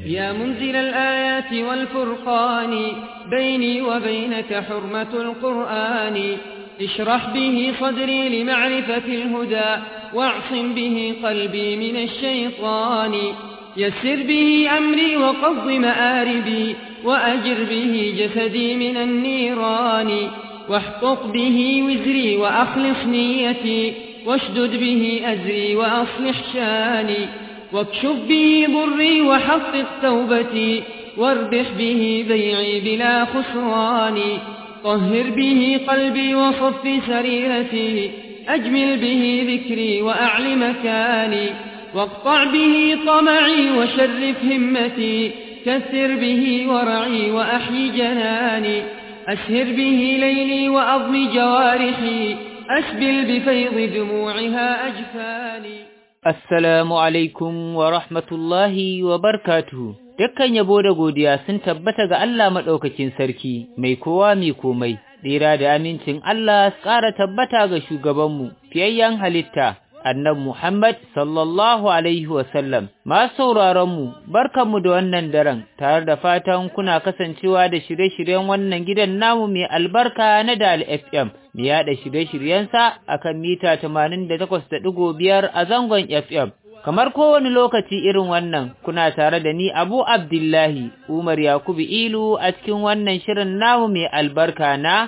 يا منزل الآيات والفرقان بيني وبينك حرمة القرآن اشرح به صدري لمعرفة الهدى واعصم به قلبي من الشيطان يسر به أمري وقض مآربي وأجر به جسدي من النيران واحقق به وزري وأخلص نيتي واشدد به أزري وأصلح شاني واكشف به ضري وحقق توبتي واربح به بيعي بلا خسران طهر به قلبي وصف سريرتي أجمل به ذكري وأعل مكاني واقطع به طمعي وشرف همتي كثر به ورعي وأحيي جناني أسهر به ليلي وأضم جوارحي أسبل بفيض دموعها أجفاني Assalamu alaikum wa rahmatullahi wa barkatuhu. Dukkan yabo da godiya sun tabbata ga Allah maɗaukakin sarki, mai kowa mai komai, tsira da amincin Allah su ƙara tabbata ga shugabanmu, fiyayyen halitta, annab Muhammad sallallahu alaihi wasallam. Masu sauraronmu, barkanmu da wannan daren, tare da fatan kuna kasancewa da shirye-shiryen wannan gidan namu mai albarka na Dal FM. mu yaɗa shirye-shiryensa a kan mita tamanin da takwas da ɗigo biyar a zangon FM. Kamar kowane lokaci irin wannan, kuna tare da ni Abu Abdullahi Umar Yakubu Ilu a cikin wannan shirin namu mai albarka na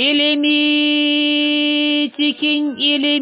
ilimi cikin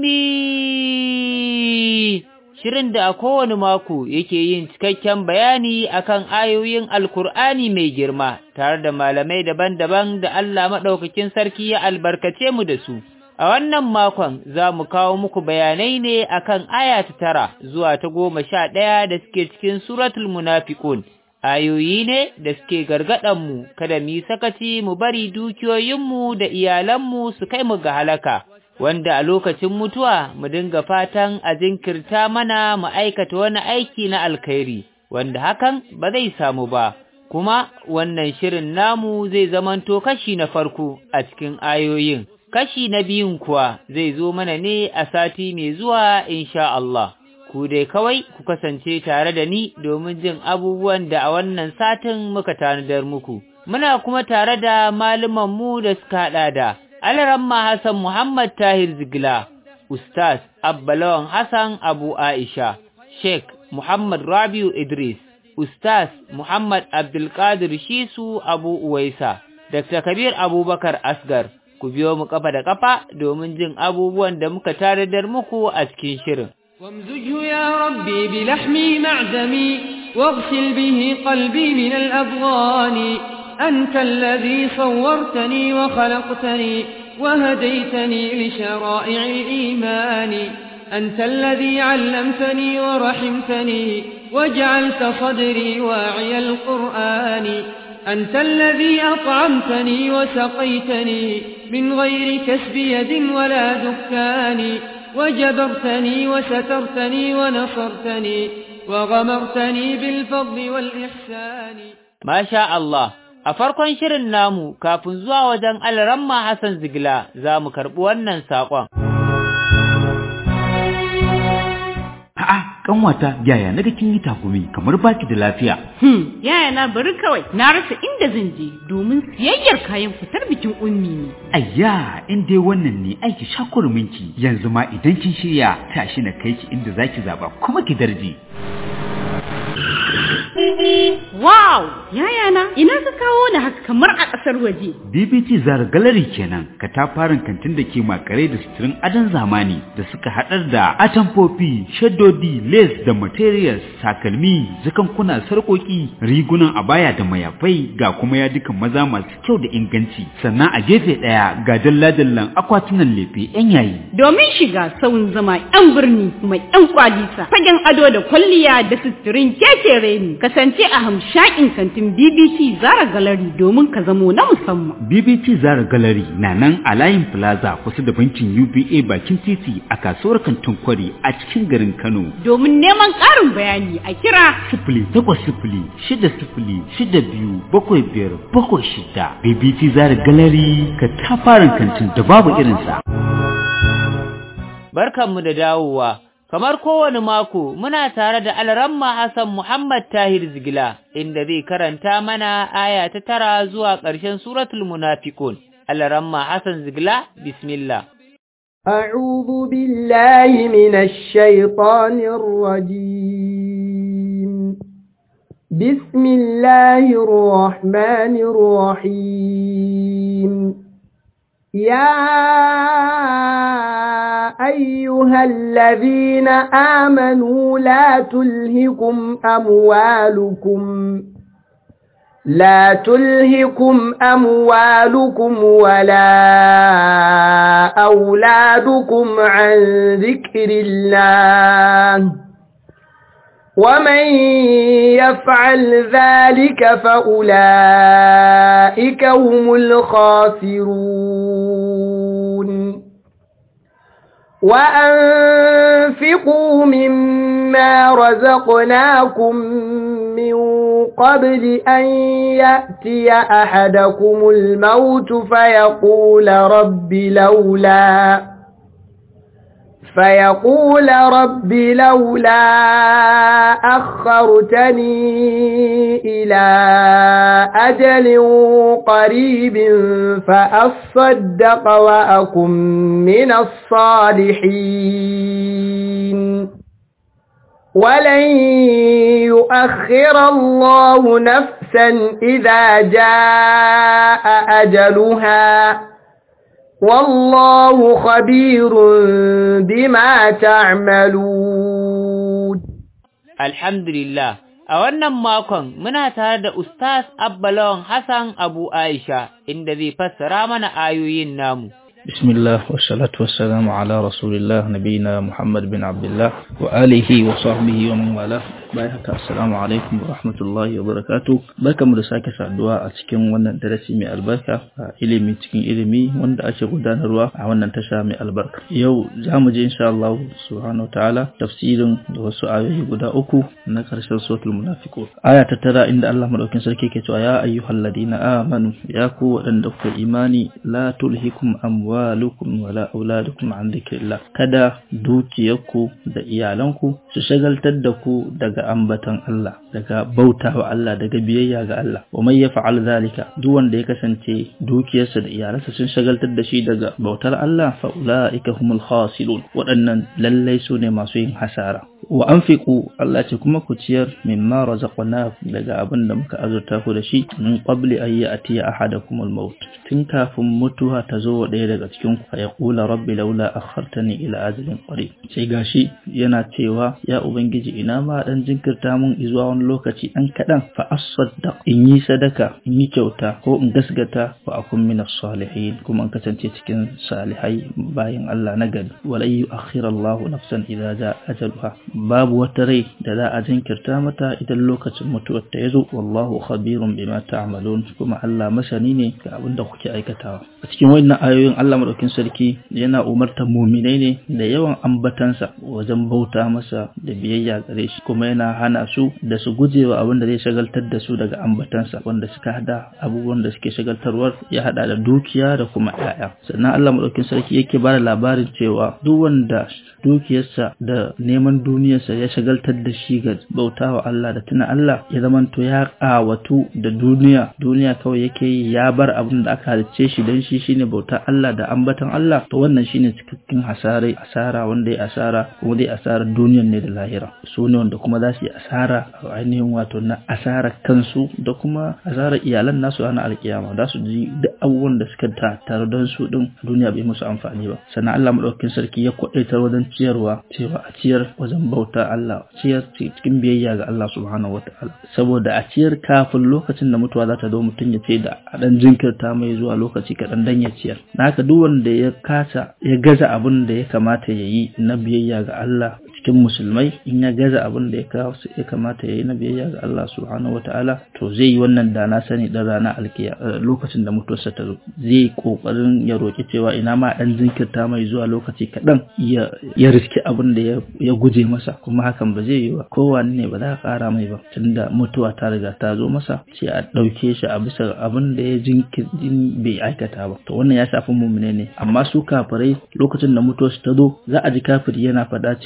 ilimi. Shirin da a kowane mako yake yin cikakken bayani akan ayoyin Alkur'ani mai girma tare da malamai daban-daban da Allah maɗaukakin sarki ya albarkace mu da su. A wannan makon za mu kawo muku bayanai ne akan aya ta tara zuwa ta goma sha ɗaya da suke cikin suratul munafiqun. Ayoyi ne da suke mu kada mu yi sakaci mu bari dukiyoyinmu da iyalanmu su kai mu ga halaka. wanda a lokacin mutuwa mu dinga fatan a jinkirta mana mu aikata wani aiki na alkhairi wanda hakan ba zai samu ba kuma wannan shirin namu zai zamanto kashi na farko a cikin ayoyin kashi na biyun kuwa zai zo mana ne a sati mai zuwa insha Allah ku dai kawai ku kasance tare da ni domin jin abubuwan da a wannan satin muka tanadar muku muna kuma tare da mu da suka haɗa da Alaramma Hassan Muhammad Tahir Zigila, Ustaz Abbalawan Hassan Abu Aisha, Sheikh Muhammad Rabiu Idris, Ustaz Muhammad Abdulkadir Shisu Abu Uwaisa, Dr. Kabir Abubakar Asgar, ku biyo mu kafa da kafa domin jin abubuwan da muka taradar muku a cikin shirin. وامزجه يا ربي بلحمي معدمي واغسل به قلبي من الأبغان أنت الذي صورتني وخلقتني وهديتني لشرائع الإيمان أنت الذي علمتني ورحمتني وجعلت صدري واعي القرآن أنت الذي أطعمتني وسقيتني من غير كسب يد ولا دكان وجبرتني وسترتني ونصرتني وغمرتني بالفضل والإحسان ما شاء الله A farkon shirin namu kafin zuwa wajen Alramma Hassan Zigila za mu karɓi wannan saƙon. A'a, kanwata yaya naga kin yi takumi kamar baki da lafiya. Hmm, yaya na bari kawai na rasa inda zan je domin siyayyar kayan fitar bikin ummi ne. Ayya, in dai wannan ne aiki shakurminki yanzu ma idan kin shirya tashi na kai ki inda zaki zaba kuma ki darje. Wow! Yayana, ina ka kawo ni haka kamar a ƙasar waje. BBT Zara Gallery kenan, katafaren kantin da ke makare da suturin adon zamani da suka haɗar da atamfofi, shaddodi, lace da materials, takalmi, zakankuna, sarƙoƙi, rigunan abaya da mayafai ga kuma yadukan maza masu kyau da inganci. Sannan a gefe ɗaya ga dalla-dallan akwatunan lefe 'yan yayi. Domin shiga sauyin zama 'yan birni mai 'yan kwalisa, fagen ado da kwalliya da suturin kekere ne. kasance a hamshakin kantin BBC Zara Gallery domin ka zamo na musamman. BBC Zara Gallery na nan a layin Plaza kusa da bankin UBA bakin titi a kasuwar kantin kwari a cikin garin Kano. Domin neman ƙarin bayani a kira sifili takwas sifili shida sifili shida biyu bakwai biyar bakwai shida. BBC Zara Gallery ka tafarin kantin da babu irinsa. Barkanmu da dawowa. kamar kowane mako muna tare da Alramma Hassan Muhammad Tahir Zigila inda zai karanta mana aya ta tara zuwa ƙarshen suratul munafiqun Alramma Hassan Zigila bismillah أعوذ بالله من الشيطان الرجيم بسم الله الرحمن الرحيم يا أيها الذين آمنوا لا تلهكم أموالكم لا تلهكم أموالكم ولا أولادكم عن ذكر الله ومن يفعل ذلك فأولئك هم الخاسرون وأنفقوا مما رزقناكم من قبل أن يأتي أحدكم الموت فيقول رب لولا فيقول رب لولا أخرتني إلى أجل قريب فأصدق وأكن من الصالحين ولن يؤخر الله نفسا إذا جاء أجلها والله خبير بما تعملون الحمد لله a wannan makon muna tare da Ustaz Abbalawan Hassan Abu Aisha inda zai fassara mana ayoyin namu. بسم الله والصلاة والسلام على رسول الله نبينا محمد بن عبد الله وآله وصحبه ومن والاه bayan haka assalamu alaikum wa rahmatullahi wa barakatu barkamu da sake saduwa a cikin wannan darasi mai albarka a ilimi cikin ilimi wanda ake gudanarwa a wannan tasha mai albarka yau za mu je insha Allah subhanahu ta'ala tafsirin da wasu ayoyi guda uku na karshen suratul munafiqun aya ta tara inda Allah madaukin sarki ke cewa ya ayyuhal ladina amanu ya ku waɗanda kuka imani la tulhikum amwalukum wala auladukum an dhikrillah kada dukiyarku da iyalanku su shagaltar da ku daga ambatan Allah daga bauta wa Allah daga biyayya ga Allah wa man yaf'al zalika duk wanda ya kasance dukiyarsa da iyalansa sun shagaltar da shi daga bautar Allah fa ulaika humul khasirun waɗannan lallai su ne masu yin hasara wa anfiqu Allah ce kuma ku ciyar mimma razaqnakum daga abin da muka azurta ku da shi min qabli an ya'tiya ahadakum al-maut tun kafin mutuwa ta zo wa ɗaya daga cikin ku fa yaqula rabbi laula akhartani ila ajalin qarib sai gashi yana cewa ya ubangiji ina ma dan jinkirta mun zuwa wani lokaci dan kadan fa asaddaq in yi sadaka in yi kyauta ko in gasgata wa akun min as-salihin kuma in kasance cikin salihai bayan Allah na gari walai yu'akhkhira Allahu nafsan idza jaa ajaluha babu wata rai da za a jinkirta mata idan lokacin mutuwar ta yazo wallahu khabirun bima ta'malun kuma Allah masani ne ga abin da kuke aikatawa a cikin wannan ayoyin Allah madaukin sarki yana umartar muminai ne da yawan ambatansa wajen bauta masa da biyayya gare shi kuma yana hana su da su gujewa abin da zai shagaltar da su daga ambatansa wanda suka hada abubuwan da suke shagaltarwar ya hada da dukiya da kuma 'ya'ya sannan Allah madaukin sarki yake bada labarin cewa duk wanda dukiyarsa da neman duniyarsa ya shagaltar da shi ga bautawa Allah da tuna Allah ya zamanto ya ƙawatu da duniya duniya kawai yake yi ya bar abin da aka halicce shi don shi shine bauta Allah da ambatan Allah to wannan shine cikakken hasarai asara wanda ya asara kuma dai asarar duniyar ne da lahira su ne wanda kuma za su yi asara a ainihin wato na asarar kansu da kuma asarar iyalan nasu ranar alkiyama za su ji duk abubuwan da suka tare don su din duniya bai musu amfani ba sannan Allah madaukakin sarki ya kwadaitar wajen ciyarwa cewa a ciyar wajen bauta Allah ciyar cikin biyayya ga Allah subhanahu wataala saboda a ciyar kafin lokacin da mutuwa za ta zo mutum ya ce da a dan jinkirta mai zuwa lokaci kaɗan dan ya ciyar na haka duk wanda ya kasa ya gaza abin da ya kamata ya yi na biyayya ga Allah cikin musulmai in ya gaza abin da ya kamata ya yi na biyayya ga Allah subhanahu wataala to zai yi wannan da na sani dan rana alkiya lokacin da mutuwarsa ta zo zai kokarin ya roki cewa ina ma dan jinkirta mai zuwa lokaci kaɗan ya ya riski abin da ya guje masa kuma hakan ba zai yi ba kowane ne ba za a ƙara mai ba tunda mutuwa ta riga ta zo masa sai a ɗauke shi a bisa abin da ya jinkirin bai aikata ba to wannan ya shafi mummune ne amma su kafirai lokacin da mutuwarsu ta zo za a ji kafiri yana faɗa cewa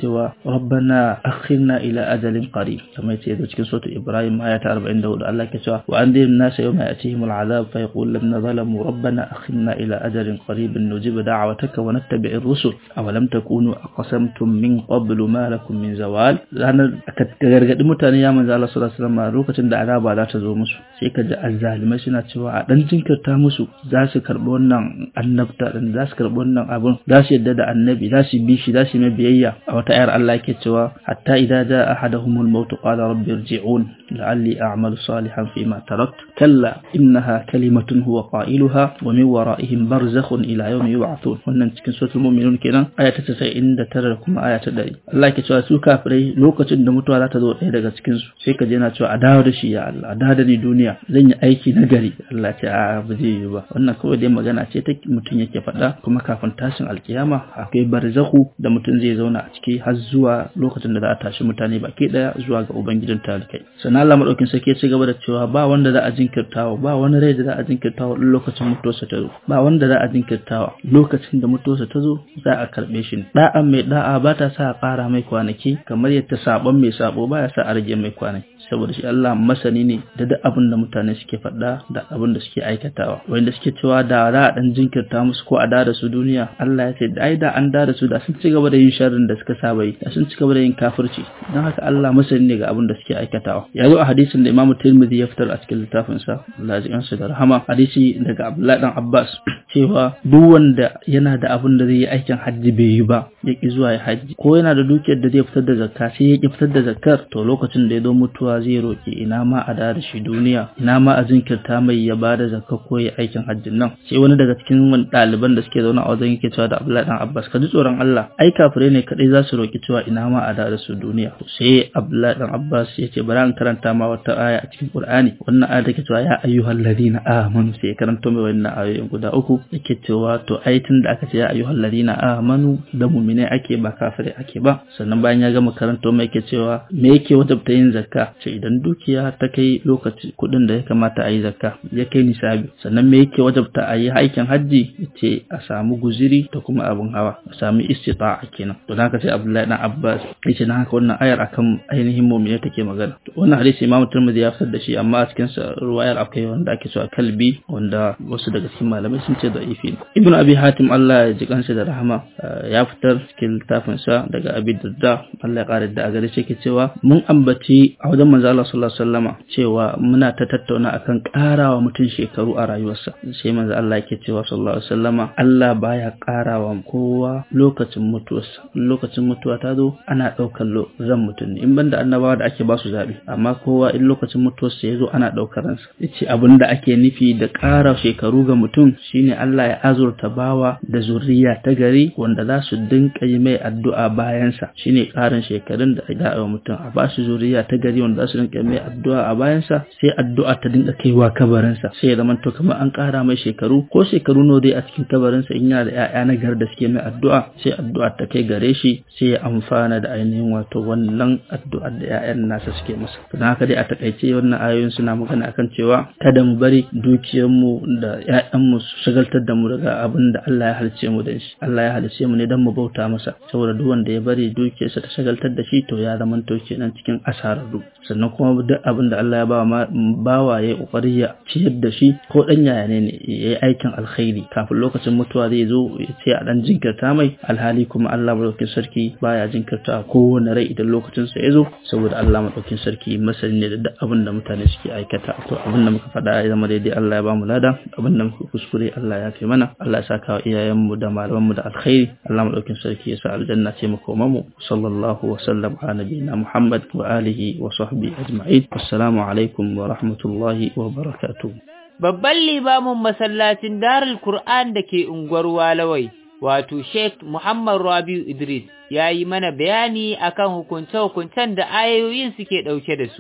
rabbana akhirna ila ajalin qarib kamar yace da cikin suratul ibrahim aya ta 44 Allah ke cewa wa anzir an-nas yawma yatihim al-azab fa yaqul lam zalamu rabbana akhirna ila ajalin qarib nujib da'wataka wa nattabi' ar-rusul aw lam takunu aqsamtum min qablu ma lakum min zawal ranar aka gargadi mutane ya manzo Allah sallallahu alaihi wasallam lokacin da azaba za ta zo musu sai ka ji azzalimai suna cewa a dan jinkirta musu za su karbi wannan annabta din za su karbi wannan abun za su yadda da annabi za su bi shi za su mai biyayya a wata ayar Allah yake cewa hatta idza jaa ahaduhumul maut qala rabbi irji'un la'alli a'malu salihan fima tarakt kalla innaha kalimatun huwa qailuha wa min wara'ihim barzakhun ila yawmi yub'athun wannan cikin suratul mu'minun kenan aya ta 99 da kuma aya ta 100 Allah yake cewa su kafirai lokacin da mutuwa za ta zo ɗaya daga cikin su sai ka je na cewa a dawo da shi ya Allah a dawo da ni duniya zan yi aiki na gari Allah ce a ba zai yi ba wannan kawai dai magana ce ta mutum yake faɗa kuma kafin tashin alkiyama akwai barzahu da mutum zai zauna a ciki har zuwa lokacin da za a tashi mutane baki daya zuwa ga ubangijin talikai sannan Allah madaukin sarki ya ci gaba da cewa ba wanda za a jinkirtawa ba wani rai da za a jinkirtawa in lokacin mutuwarsa ta zo ba wanda za a jinkirtawa lokacin da mutuwarsa ta zo za a karbe shi da'a mai da'a ba ta sa a ƙara mai kwanaki kamar yadda sabon mai sabo ba ya sa a rage mai kwanaki saboda shi Allah masani ne da duk abin da mutane suke faɗa da abin da suke aikatawa wanda suke cewa da za a dan jinkirta musu ko a da da su duniya Allah ya ce ai da an da da su da sun ci gaba da yin sharrin da suka saba yi da sun ci gaba da yin kafirci don haka Allah masani ne ga abin da suke aikatawa ya zo a hadisin da Imam Tirmidhi ya fitar a cikin littafin sa Allah ya da rahama hadisi daga Abdullah dan Abbas cewa duk wanda yana da abin da zai yi aikin hajji bai yi ba ya ki zuwa ya hajji ko yana da dukiyar da zai fitar da zakka sai ya ki fitar da zakkar to lokacin da ya zo mutuwa zai roki ina ma a da shi duniya ina ma a jinkirta mai ya bada zakka ko ya aikin hajjin nan sai wani daga cikin wani ɗaliban da suke zaune a wajen yake cewa da Abdullahi dan Abbas ka ji tsoron Allah ai kafirai ne kadai za su roki cewa ina ma a da su duniya sai Abdullahi dan Abbas ya ce bari an karanta ma wata aya a cikin Qur'ani wannan aya take cewa ya ayyuhal ladina amanu sai karanto mai wannan ayoyin guda uku yake cewa to ai tun da aka ce ya ayyuhal ladina amanu da mu'minai ake ba kafirai ake ba sannan bayan ya gama karanto mai yake cewa me yake wajabta yin zakka ce idan dukiya ta kai lokaci kuɗin da ya kamata a yi zakka ya kai nisabi sannan me yake wajabta a yi aikin hajji ce a samu guziri da kuma abin hawa a samu istita'a kenan to haka sai Abdullahi dan Abbas yace na haka wannan ayar akan ainihin mu'mini take magana to wannan hadisi Imam Tirmidhi ya fitar da shi amma a cikin sa ruwayar akwai wanda ake cewa kalbi wanda wasu daga cikin malamai sun ce da'ifi ne Ibn Abi Hatim Allah ya ji kansa da rahama ya fitar cikin littafin sa daga Abi Darda Allah ya kare da a gare shi yake cewa mun ambaci a wajen manzo Allah sallallahu alaihi wasallama cewa muna ta tattauna akan karawa mutum shekaru a rayuwarsa sai manzo Allah yake cewa sallallahu alaihi wasallama Allah baya karawa kowa lokacin mutuwarsa lokacin mutuwa ta zo ana daukar ran mutum ne in banda annabawa da ake ba su zabi amma kowa in lokacin mutuwarsa ya zo ana daukar ransa yace abin da ake nufi da ƙara shekaru ga mutum shine Allah ya azurta bawa da zuriya ta gari wanda za su dinka yi mai addu'a bayansa shine ƙarin shekarun da da mutum a ba su zuriya ta gari wanda za su dinka mai addu'a a bayansa sai addu'a ta dinka kaiwa kabarinsa sai ya zama to kamar an ƙara mai shekaru ko shekaru nawa dai a cikin kabarinsa in yana da ƴaƴa na gar da suke mai addu'a sai addu'a ta kai gare shi sai ya amfana da ainihin wato wannan addu'ar da ƴaƴan nasa suke masa don haka dai a takaice wannan ayoyin suna magana akan cewa kada mu bari dukiyarmu da ƴaƴanmu su shagaltar da mu daga abin da Allah ya halice mu da shi Allah ya halice mu ne don mu bauta masa saboda duk wanda ya bari dukiyarsa ta shagaltar da shi to ya zama to kenan cikin asararru sannan kuma duk abin da Allah ya ba bawa ya kokari ya ciyar da shi ko dan yaya ne ne yayi aikin alkhairi kafin lokacin mutuwa zai zo ya ce a dan jinkirta mai alhali kuma Allah madaukakin sarki baya jinkirta kowane rai idan lokacin sa ya zo saboda Allah madaukakin sarki masani ne da duk abin da mutane suke aikata to abin da muka faɗa ya zama daidai Allah ya ba mu lada abin da muka kuskure Allah ya fi mana Allah ya saka wa iyayenmu da malamanmu da alkhairi Allah madaukakin sarki ya sa aljanna ce mu koma mu sallallahu wa sallam ala nabiyina Muhammad wa alihi wa sahbihi ajma'in assalamu alaikum wa rahmatullahi wa barakatuh Babban limamin masallacin Darul Qur'an da ke unguwar Walawai, wato Sheikh Muhammad Rabiu Idris, ya yi mana bayani akan hukunce-hukuncen da ayoyin suke ɗauke da su.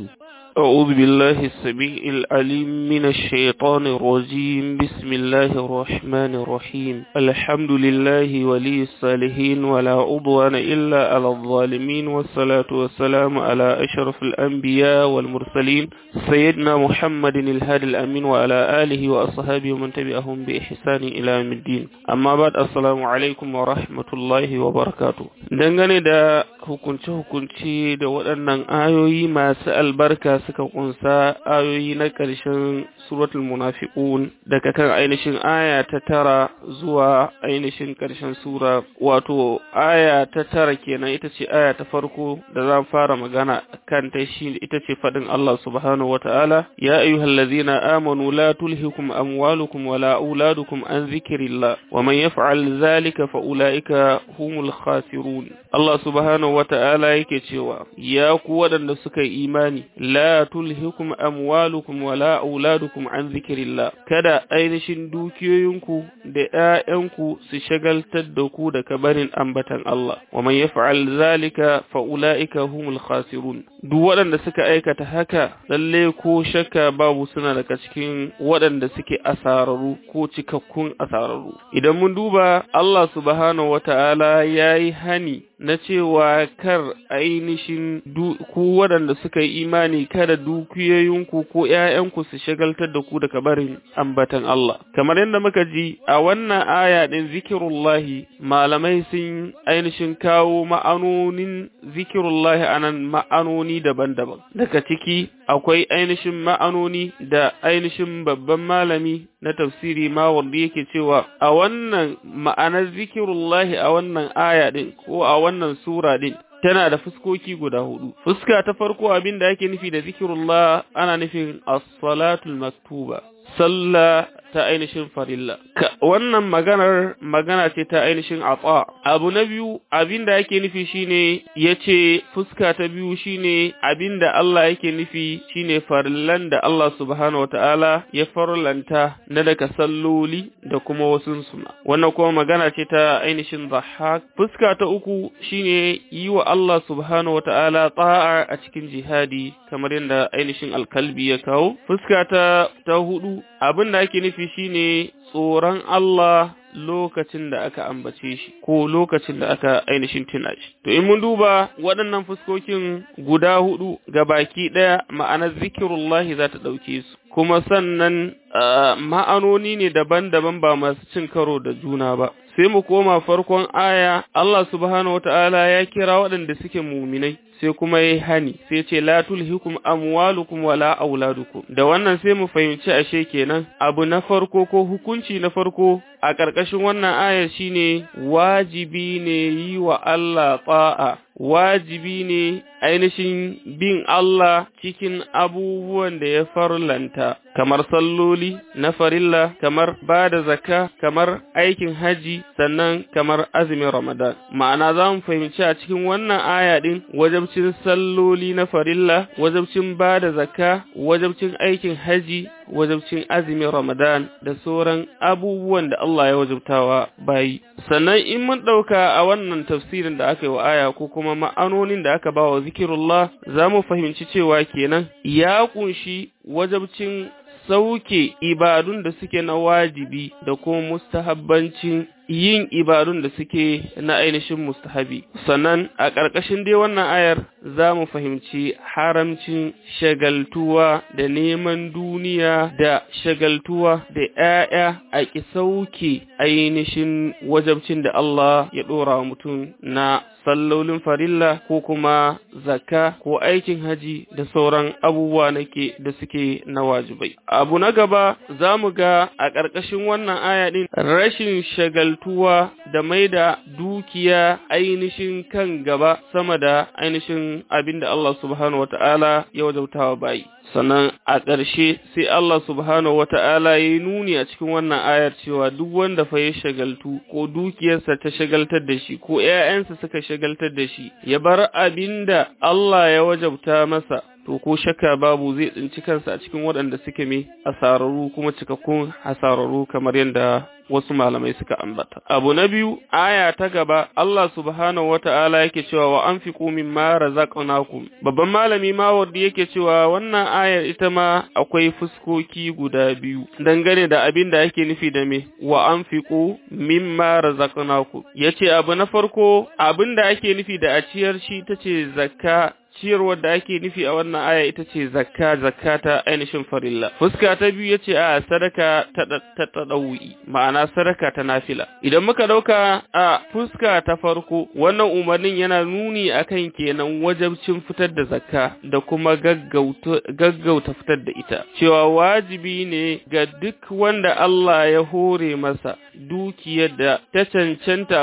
أعوذ بالله السميع العليم من الشيطان الرجيم بسم الله الرحمن الرحيم الحمد لله ولي الصالحين ولا عضوان إلا على الظالمين والصلاة والسلام على أشرف الأنبياء والمرسلين سيدنا محمد الهادي الأمين وعلى آله وأصحابه ومن تبعهم بإحسان إلى يوم الدين أما بعد السلام عليكم ورحمة الله وبركاته dangane da hukunce-hukunce da waɗannan ayoyi masu albarka suka kunsa ayoyi na ƙarshen suratul munafiqun daga kan ainihin aya ta tara zuwa ainihin ƙarshen sura wato aya ta tara kenan ita ce aya ta farko da za fara magana kan ta shi ita ce faɗin Allah subhanahu wata'ala ya ayyuhallazina amanu la tulhikum amwalukum wala auladukum an zikrillah wa man yaf'al zalika fa ulaika humul khasirun Allah subhanahu wata'ala yake cewa ya ku waɗanda suka yi imani la tulhikum amwalukum wala auladukum an zikrillah kada ainihin dukiyoyinku da ƴaƴanku su shagaltar da ku da kabarin ambatan Allah wa man yaf'al zalika fa ulaika humul khasirun duk waɗanda suka aikata haka lalle ko shakka babu suna daga cikin waɗanda suke asararu ko cikakkun asararu idan mun duba Allah subhanahu wata'ala yayi hani na cewa kar ainihin ku waɗanda suka yi imani kada dukiyoyinku ko ‘ya'yanku su shagaltar da ku daga barin ambatan Allah. Kamar yadda muka ji a wannan aya ɗin zikirullahi malamai sun ainihin kawo ma'anonin zikirullahi a nan ma'anoni daban-daban. Daga ciki akwai ainihin ma'anoni da ainihin babban malami na tafsiri ma wanda yake cewa a wannan ma'anar zikirullahi a wannan aya ɗin ko a wannan sura ɗin tana da fuskoki guda hudu. Fuska ta farko abin da ake nufi da zikirullah ana nufin as-salatul maktuba. Sallah ta ainihin farilla. Wannan maganar magana ce ta ainihin atsa. Abu na biyu abin da ake nufi shine ya ce fuska ta biyu shine abin da Allah yake nufi shine farillan da Allah subhanahu wata'ala ya farlanta na daga salloli da kuma wasu suna. Wannan kuma magana ce ta ainihin zahak. Fuska ta uku shine yi wa Allah subhanahu wata'ala ta'a a cikin jihadi kamar yadda ainihin alkalbi ya kawo. Fuska ta, ta hudu abin da ake nufi shine tsoron Allah lokacin da aka ambace shi ko lokacin da aka ainihin tuna shi. To in mun duba waɗannan fuskokin guda hudu ga baki ɗaya ma'anar zikirullahi za ta ɗauke su. Kuma sannan ma'anoni ne daban-daban ba masu cin karo da juna ba. Sai mu koma farkon aya Allah subhanahu wata'ala ya kira waɗanda suke muminai. sai kuma yayi hani sai ce la tulhikum amwalukum wala auladukum da wannan sai mu fahimci ashe kenan abu na farko ko hukunci na farko a ƙarƙashin wannan ayar shine wajibi ne yi wa Allah ta'a wajibi ne ainihin bin Allah cikin abubuwan da ya farlanta kamar salloli na farilla kamar ba da zakka kamar aikin haji sannan kamar azumin ramadan ma'ana za mu fahimci a cikin wannan aya din wajabcin salloli na farilla wajabcin ba da zakka wajabcin aikin haji wajabcin azumin ramadan da sauran abubuwan da Allah ya wajabtawa bayi sannan in mun ɗauka a wannan tafsirin da aka yi wa aya ko kuma ma'anonin da aka ba wa zikirullah za mu fahimci cewa kenan ya kunshi wajabcin sauke ibadun da suke na wajibi da kuma mustahabbancin yin ibadun da suke na ainihin mustahabi sannan a ƙarƙashin dai wannan ayar za mu fahimci haramcin shagaltuwa da neman duniya da shagaltuwa da ‘ya'ya a ƙi sauke ainihin wajabcin da Allah ya ɗora wa mutum na sallolin farilla ko kuma zakka ko aikin haji da sauran abubuwa nake da suke na wajibai. Abu na gaba za mu ga a ƙarƙashin wannan aya ɗin rashin shagaltuwa da mai da dukiya ainihin kan gaba sama da ainihin abin da Allah subhanahu wata'ala ya wajabtawa bayi. sannan a ƙarshe sai Allah subhanahu wa ta'ala ya yi nuni a cikin wannan ayar cewa duk wanda fa ya shagaltu ko dukiyarsa ta shagaltar da shi ko ‘ya'yansa suka shagaltar da shi ya bar abin da Allah ya wajabta masa to ko shakka babu zai tsinci kansa a cikin waɗanda suke mai asararru kuma cikakkun hasararru kamar yadda wasu malamai suka ambata. Abu na biyu, aya ta gaba, Allah subhanahu wa ta'ala yake cewa wa an fi kumin mara zaƙonakum. Babban malami mawardi yake cewa wannan ayar ita ma akwai fuskoki guda biyu, dangane da abin da ake nufi da me, wa an fi min mara zaƙonakum. Ya ce abu na farko, abin da ake nufi da a ciyar shi ta ce zakka ciyarwar da ake nufi a wannan aya ita ce zakka zakka ta ainihin farilla fuska ta biyu yace a sadaka ta ta tadawi ma'ana sadaka ta nafila idan muka dauka a fuska ta farko wannan umarnin yana nuni akan kenan wajabcin fitar da zakka da kuma gaggauta gaggauta fitar da ita cewa wajibi ne ga duk wanda Allah ya hore masa dukiyar da ta cancanta a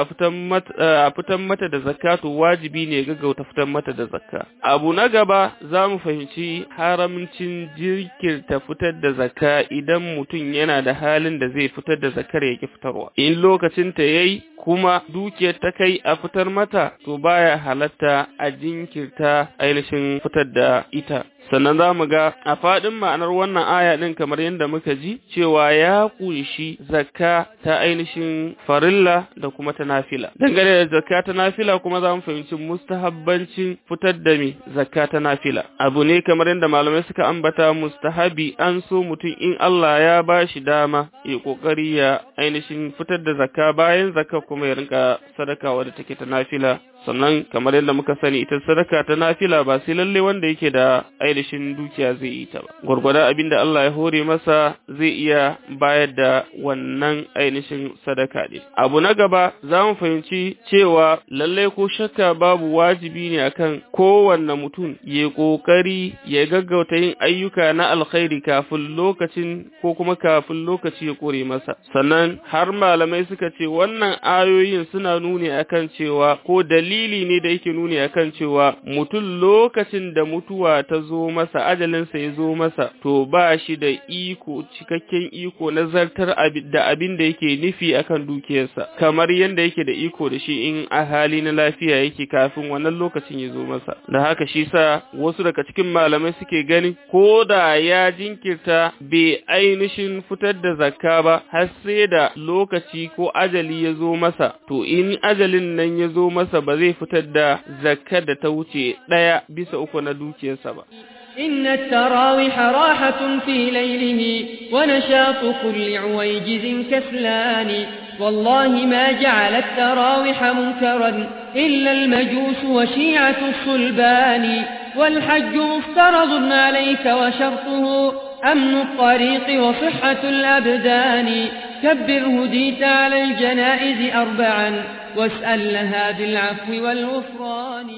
fitan mata da zakka to wajibi ne gaggauta fitan mata da zakka abu na gaba za mu fahimci haramcin jirkirta fitar da zakka idan mutum yana da halin da zai fitar da zakar ya ki fitarwa in lokacin ta yayi kuma dukiyar ta kai a fitar mata to baya halatta a jinkirta ainihin fitar da ita sannan za mu ga a faɗin ma'anar wannan aya ɗin kamar yadda muka ji cewa ya ƙunshi zakka ta ainihin farilla da kuma ta nafila dangane da zakka ta nafila kuma za mu fahimci mustahabbancin fitar da mi zakka ta nafila abu ne kamar yadda malamai suka ambata mustahabi an so mutum in Allah ya ba shi dama ya ƙoƙari ya ainihin fitar da zakka bayan zakka kuma ya rinka sadaka wadda take ta nafila sannan kamar yadda muka sani ita sadaka ta nafila ba sai lalle wanda yake da ainihin dukiya zai yi ta ba gwargwada abin da Allah ya hore masa zai iya bayar da wannan ainihin sadaka din abu na gaba za mu fahimci cewa lalle ko shakka babu wajibi ne akan kowanne mutum ya kokari ya gaggauta yin ayyuka na alkhairi kafin lokacin ko kuma kafin lokaci ya kore masa sannan har malamai suka ce wannan ayoyin suna nuni akan cewa ko dalili dalili ne da yake nuni akan cewa mutum lokacin da mutuwa ta zo masa ajalinsa ya zo masa to ba shi da iko cikakken iko na zartar da abin da yake nufi akan dukiyarsa kamar yadda yake da iko da shi in a hali na lafiya yake kafin wannan lokacin ya zo masa da haka shi sa wasu daga cikin malamai suke gani ko da ya jinkirta bai ainihin fitar da zakka ba har sai da lokaci ko ajali ya zo masa to in ajalin nan ya zo masa ba zai fitar da zakkar da ta wuce ɗaya bisa uku na dukiyarsa ba. إن التراوح راحة في ليله ونشاط كل عويجز كسلان والله ما جعل التراوح منكرا إلا المجوس وشيعة الصلبان والحج مفترض عليك وشرطه أمن الطريق وصحة الأبدان كبر هديت على الجنائز أربعا واسأل لها بالعفو والغفران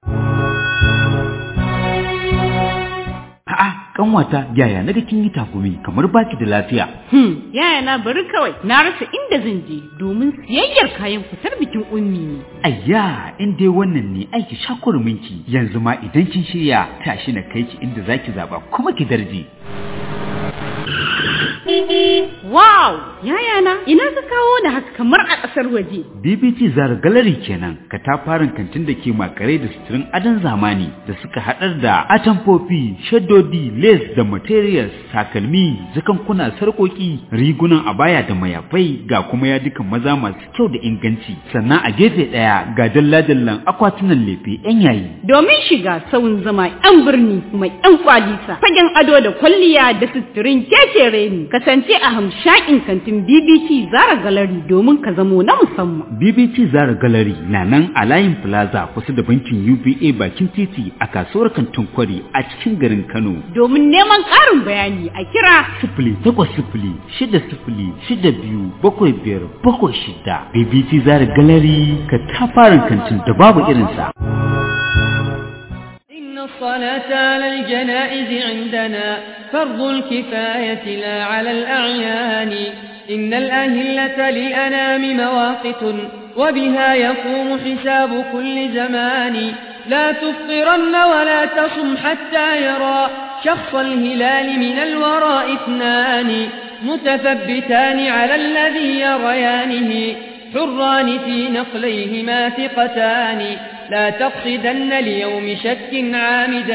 A'a, kanwata yaya naga kin yi takumi kamar baki da lafiya. Hmm, yaya na bari kawai na rasa inda zan je domin siyayyar kayan fitar bikin ummi ne. Ayya, in dai wannan ne aiki shakurminki yanzu ma idan kin shirya tashi na kai ki inda zaki zaba kuma ki darje. Wow! Yaya na, ina ka kawo da haka kamar a ƙasar waje. BBT Zara Gallery kenan, katafaren kantin da ke makare da suturin adon zamani da suka haɗar da atamfofi, shaddodi, lace da materials, takalmi, zakankuna, sarƙoƙi, rigunan abaya da mayafai ga kuma yadukan maza masu kyau da inganci. Sannan a gefe ɗaya ga dalla-dallan akwatunan lefe 'yan yayi. Domin shiga sauyin zama 'yan birni mai 'yan kwalisa, fagen ado da kwalliya da suturin kekere ne. kasance a hamshakin kantin BBC Zara Gallery domin ka zamo na musamman. BBC Zara Gallery na nan a layin Plaza kusa da bankin UBA bakin titi a kasuwar kantin kwari a cikin garin Kano. Domin neman ƙarin bayani a kira sifili takwas sifili shida sifili shida biyu bakwai biyar bakwai shida. BBC Zara Gallery ka tafarin kantin da babu irinsa. الصلاة على الجنائز عندنا فرض الكفاية لا على الأعيان إن الأهلة للأنام مواقت وبها يقوم حساب كل زمان لا تفطرن ولا تصم حتى يرى شخص الهلال من الوراء اثنان متثبتان على الذي يريانه حران في نقليهما ثقتان لا تقصدن ليوم شك عامدا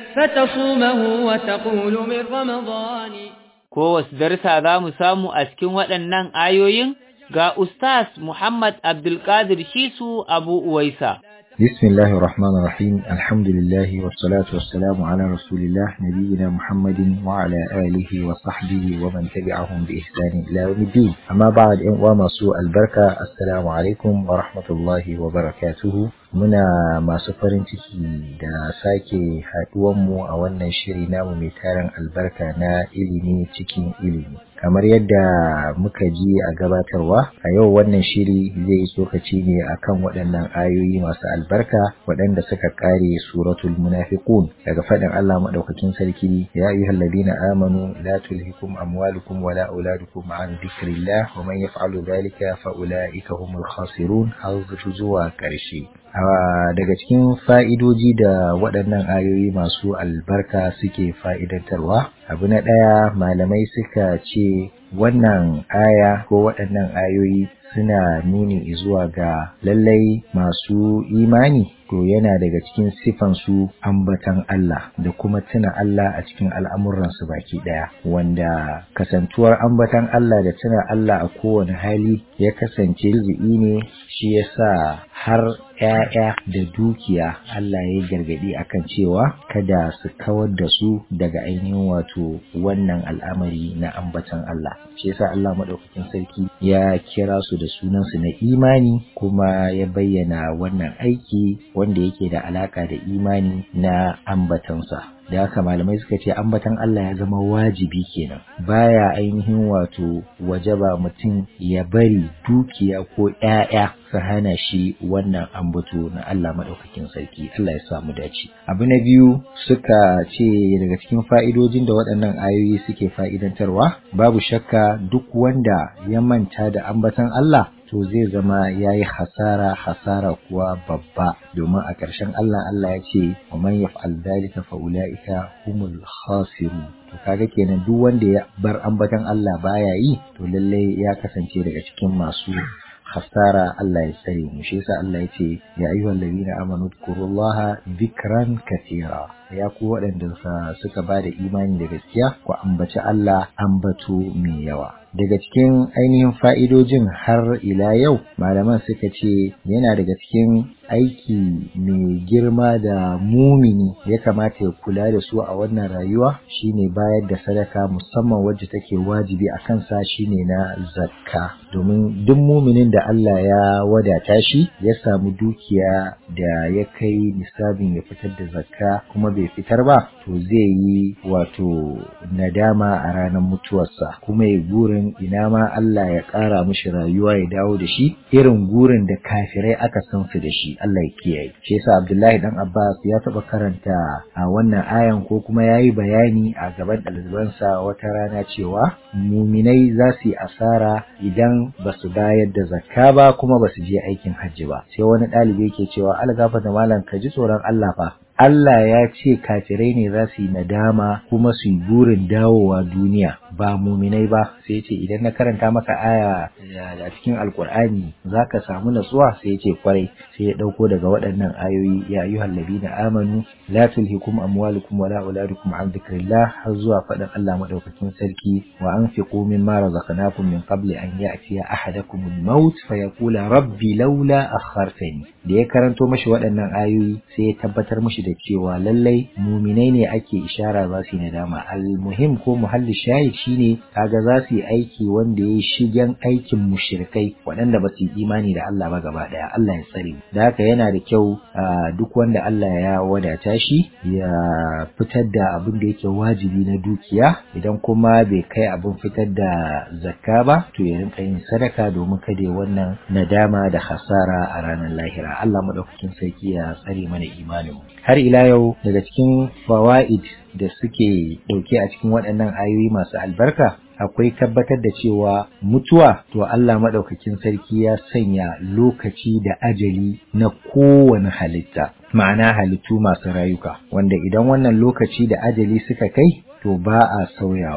فتصومه وتقول من رمضان ko wasu darsa za mu samu a cikin waɗannan ayoyin ga Ustaz Muhammad Abdulkadir Shisu Abu Uwaisa. بسم الله الرحمن الرحيم الحمد لله والصلاة والسلام على رسول الله نبينا محمد وعلى آله وصحبه ومن تبعهم بإحسان إلى يوم الدين أما بعد إن ومسوء البركة السلام عليكم ورحمة الله وبركاته muna masu farin ciki da sake haɗuwanmu a wannan shiri namu mai tarin albarka na ilimi cikin ilimi kamar yadda muka ji a gabatarwa a yau wannan shiri zai tsokaci ne akan waɗannan ayoyi masu albarka waɗanda suka ƙare suratul munafiqun daga faɗin Allah maɗaukakin sarki ya ayyuhal ladina amanu la tulhikum amwalukum wala auladukum an dhikrillah wa man yaf'alu dhalika fa ulaika humul khasirun har zuwa ƙarshe daga cikin fa'idoji da waɗannan ayoyi masu albarka suke fa'idantarwa abu na ɗaya malamai suka ce wannan aya ko waɗannan ayoyi suna nuni zuwa ga lallai masu imani to yana daga cikin sifansu ambatan Allah da kuma tuna Allah a cikin al'amuransu baki ɗaya wanda kasantuwar ambatan Allah da tuna Allah a kowane hali ya kasance riziki ne shi yasa har ‘ya'ya da dukiya Allah ya gargaɗi akan cewa kada su kawar da su daga ainihin wato wannan al'amari na ambatan Allah. Shi yasa Allah maɗaukakin sarki ya kira su da sunansu na imani kuma ya bayyana wannan aiki wanda yake da alaka da imani na ambatansa. da haka malamai suka ce ambatan Allah ya zama wajibi kenan baya ainihin wato wajaba mutum ya bari dukiya ko ‘ya'ya su hana shi wannan ambato na Allah maɗaukakin sarki Allah ya samu dace abu na biyu suka ce daga cikin fa'idojin da waɗannan ayoyi suke fa'idantarwa babu shakka duk wanda ya manta da ambatan Allah to zai zama ya yi hasara hasara kuwa babba domin a ƙarshen Allah Allah ya ce wa man yaf'al dhalika fa ulaika humul khasirun to kaga kenan duk wanda ya bar ambatan Allah baya yi to lalle ya kasance daga cikin masu hasara Allah ya tsare mu shi yasa Allah ya ce ya ayyuhal ladina amanu dhkurullaha dhikran katira ya ku waɗanda suka ba da imani da gaskiya ku ambaci Allah ambato mai yawa daga cikin ainihin fa'idojin har ila yau malaman suka ce yana daga cikin aiki mai girma da mumini ya kamata ya kula da su a wannan rayuwa shine bayar da sadaka musamman wacce take wajibi a kansa shine na zakka domin duk muminin da Allah ya wadata shi ya samu dukiya da ya kai nisabin ya fitar da zakka kuma bai fitar ba to zai yi wato nadama a ranar mutuwarsa kuma ya gurin ina ma Allah ya ƙara mishi rayuwa ya dawo da shi irin gurin da kafirai aka san su da shi Allah ya kiyaye shi yasa Abdullahi dan Abbas ya taɓa karanta a wannan ayan ko kuma ya yi bayani a gaban ɗalibansa wata rana cewa muminai za su yi asara idan ba su bayar da zakka ba kuma ba su je aikin hajji ba sai wani ɗalibi yake cewa algafa da malam ka ji tsoron Allah fa Allah ya ce kafirai ne za su yi nadama kuma su yi burin dawowa duniya ba muminai ba sai ce idan na karanta maka aya a cikin alkur'ani za ka samu natsuwa sai ce kwarai sai ya ɗauko daga waɗannan ayoyi ya ayyuhal ladina amanu la tulhikum amwalukum wala auladukum an dhikrillah har zuwa faɗin Allah madaukakin sarki wa anfiqu mimma razaqnakum min qabli an ya'tiya ahadakum al-maut fa yaqula rabbi laula akhartani da ya karanto mashi waɗannan ayoyi sai ya tabbatar mashi da cewa lallai muminai ne ake ishara za su yi nadama al-muhim ko muhalli shahid shine kaga za su yi aiki wanda ya shigen aikin mushrikai waɗanda ba su yi imani da Allah ba gaba ɗaya Allah ya tsare da haka yana da kyau duk wanda Allah ya wadata shi ya fitar da abin da yake wajibi na dukiya idan kuma bai kai abin fitar da zakka ba to ya rinka yin sadaka domin kada ya wannan nadama da hasara a ranar lahira Allah madaukakin sarki ya tsare mana imanin har ila yau daga cikin fawaid da suke dauke a cikin waɗannan ayoyi masu albarka akwai tabbatar da cewa mutuwa to Allah maɗaukakin sarki ya sanya lokaci da ajali na kowane halitta ma'ana halittu masu rayuka wanda idan wannan lokaci da ajali suka kai to ba a sauyawa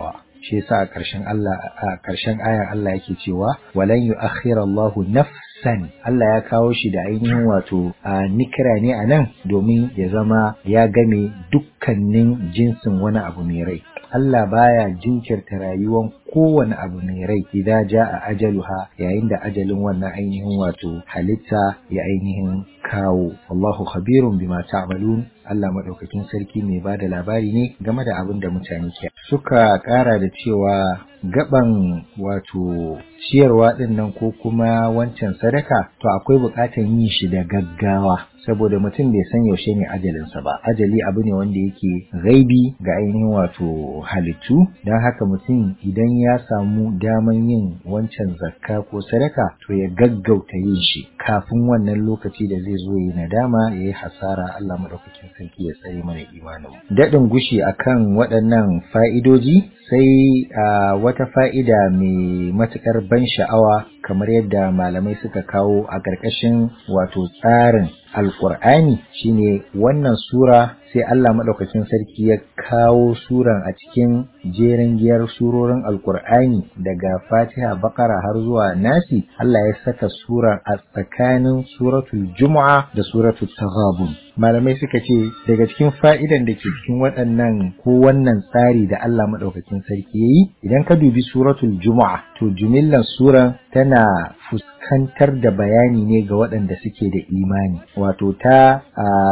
shi yasa a ƙarshen Allah a ƙarshen ayan Allah yake cewa walan yu'akhirallahu nafsan Allah ya kawo shi da ainihin wato a nikira ne a nan domin ya zama ya game dukkanin jinsin wani abu mai rai Allah baya jinkirta rayuwan kowane abu mai rai idan ja a ajaluha yayin da ajalin wannan ainihin wato halitta ya ainihin kawo Allahu khabirun bima ta'malun Allah madaukakin sarki mai bada labari ne game da abin da mutane ke suka kara da cewa gaban wato ciyarwa din nan ko kuma wancan sadaka to akwai bukatan yin shi da gaggawa saboda mutum bai san yaushe ne ajalinsa ba ajali abu ne wanda yake gaibi ga ainihin wato halittu don haka mutum idan ya samu daman yin wancan zakka ko sadaka to ya gaggauta yin shi kafin wannan lokaci da zai zo yi nadama ya yi hasara Allah maɗaukakin sarki ya tsare mana imanin daɗin gushi akan waɗannan fa'idoji sai a wata fa'ida mai matuƙar ban sha'awa kamar yadda malamai suka kawo a ƙarƙashin wato tsarin alƙur'ani shine wannan sura sai Allah maɗaukakin sarki ya kawo suran a cikin jerin giyar surorin alƙur'ani daga fatiha bakara har zuwa nasi Allah ya saka suran a tsakanin suratul juma'a da suratul taghabun malamai suka ce daga cikin fa'idan da ke cikin waɗannan ko wannan tsari da Allah maɗaukakin sarki ya yi idan ka dubi suratul juma'a to jumillan suran tana fuskantar da bayani ne ga waɗanda suke da imani wato ta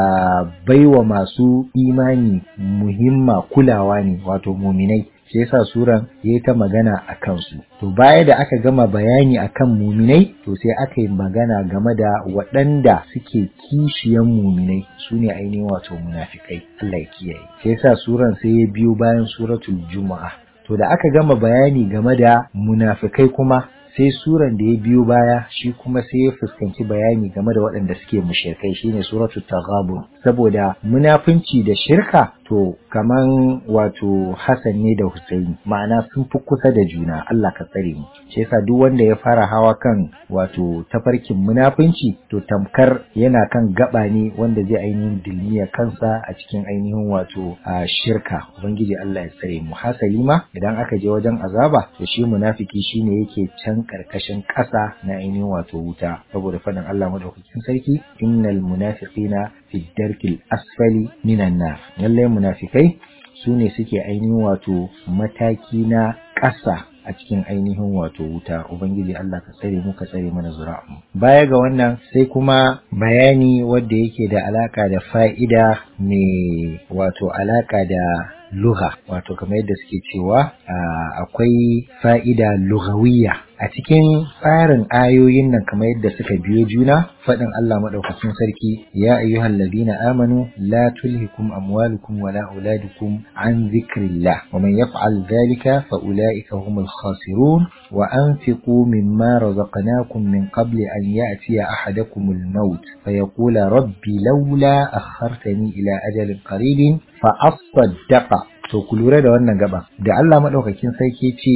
baiwa masu imani muhimma kulawa ne wato muminai shi yasa suran ya ta magana a kansu to baya da aka gama bayani akan muminai to sai aka yi magana game da waɗanda suke kishiyan muminai su ne ainihin wato munafikai Allah ya kiyaye shi yasa suran sai ya biyo bayan suratul juma'a to da aka gama bayani game da munafikai kuma sai suran da ya biyo baya shi kuma sai ya fuskanci bayani game da waɗanda suke mushrikai shine suratul taghabun saboda munafunci da shirka to kaman wato Hassan ne da Husaini ma'ana sun fi kusa da juna Allah ka tsare mu shi yasa duk wanda ya fara hawa kan wato tafarkin munafunci to tamkar yana kan gaba ne wanda zai ainihin dilmiya kansa a cikin ainihin wato a shirka ubangiji Allah ya tsare mu hasali ma idan aka je wajen azaba to shi munafiki shine yake can karkashin ƙasa na ainihin wato wuta saboda faɗin Allah madaukakin sarki innal munafiqina fi darkil asfali minan nar lallai munafikai su ne suke ainihin wato mataki na ƙasa a cikin ainihin wato wuta ubangiji Allah ka tsare mu ka tsare mana zura'u baya ga wannan sai kuma bayani wanda yake da alaka da fa'ida mai wato alaka da lugha wato kamar yadda suke cewa akwai fa'ida lughawiyya a cikin tsarin ayoyin nan kamar yadda suka biyo juna faɗin Allah maɗaukacin sarki ya ayyuhal ladina amanu la tulhikum amwalukum wala auladukum an zikrillah wa man yaf'al dhalika fa ulaika humul khasirun wa anfiqu mimma razaqnakum min qabli an ya'tiya ahadakumul maut fa yaqula rabbi laula akhartani ila ajalin qaribin fa asaddaqa to ku lura da wannan gaba da Allah madaukakin sarki ce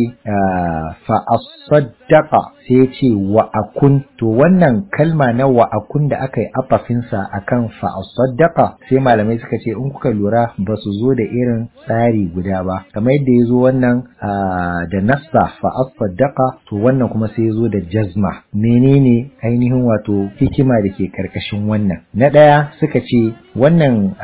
fa asaddaqa sai ce wa akun to wannan kalma na wa akun da aka yi afafinsa akan fa asaddaqa sai malamai suka ce in kuka lura ba su zo da irin tsari guda ba kamar yadda ya zo wannan da nassa fa asaddaqa to wannan kuma sai ya zo da jazma menene ainihin wato hikima da ke karkashin wannan na ɗaya suka ce wannan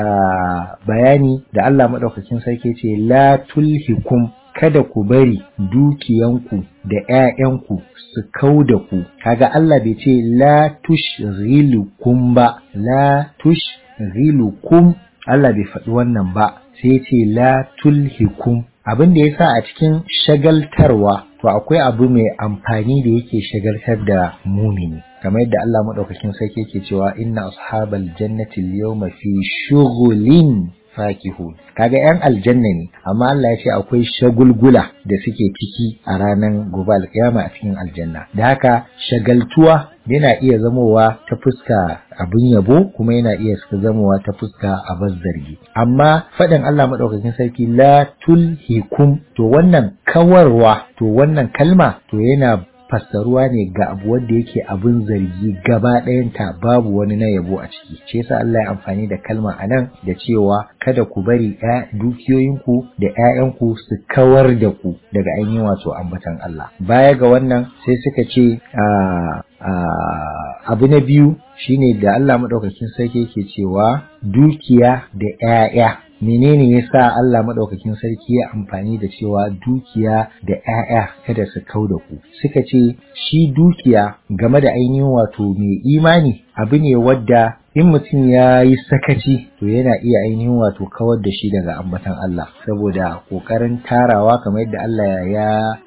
bayani da Allah maɗaukakin sarki ce la tulhikum kada ku bari dukiyanku da ‘ya'yanku su kau da ku, kaga Allah bai ce la tushghilukum ba, la tushghilukum Allah bai faɗi wannan ba, sai ce la tulhikum. Abin da ya sa a cikin shagaltarwa, to akwai abu mai amfani da yake shagaltar da mumini. kamar yadda Allah maɗaukakin sarki yake cewa inna ashabal jannati al-yawma fi shughulin fakihun kaga yan aljanna ne amma Allah ya ce akwai shagulgula da suke ciki a ranar gobe alkiyama a cikin aljanna da haka shagaltuwa yana iya zamowa ta fuska abin yabo kuma yana iya zamowa ta fuska a zargi amma faɗin Allah maɗaukakin sarki la tulhikum to wannan kawarwa to wannan kalma to yana fassaruwa ne ga abu wanda yake abin zargi gaba ɗayanta babu wani na yabo a ciki shi yasa Allah ya amfani da kalma a nan da cewa kada ku bari dukiyoyinku da ‘ya'yanku su kawar da ku daga ainihin wato ambatan Allah baya ga wannan sai suka ce abu na biyu shine da Allah maɗaukakin sarki yake cewa dukiya da ‘ya'ya menene yasa Allah madaukakin sarki ya amfani da cewa dukiya da ƴaƴa kada su kau da ku suka ce shi dukiya game da ainihin wato mai imani abu ne wadda in mutum ya yi sakaci to yana iya ainihin wato kawar da shi daga ambatan Allah saboda kokarin tarawa kamar yadda Allah ya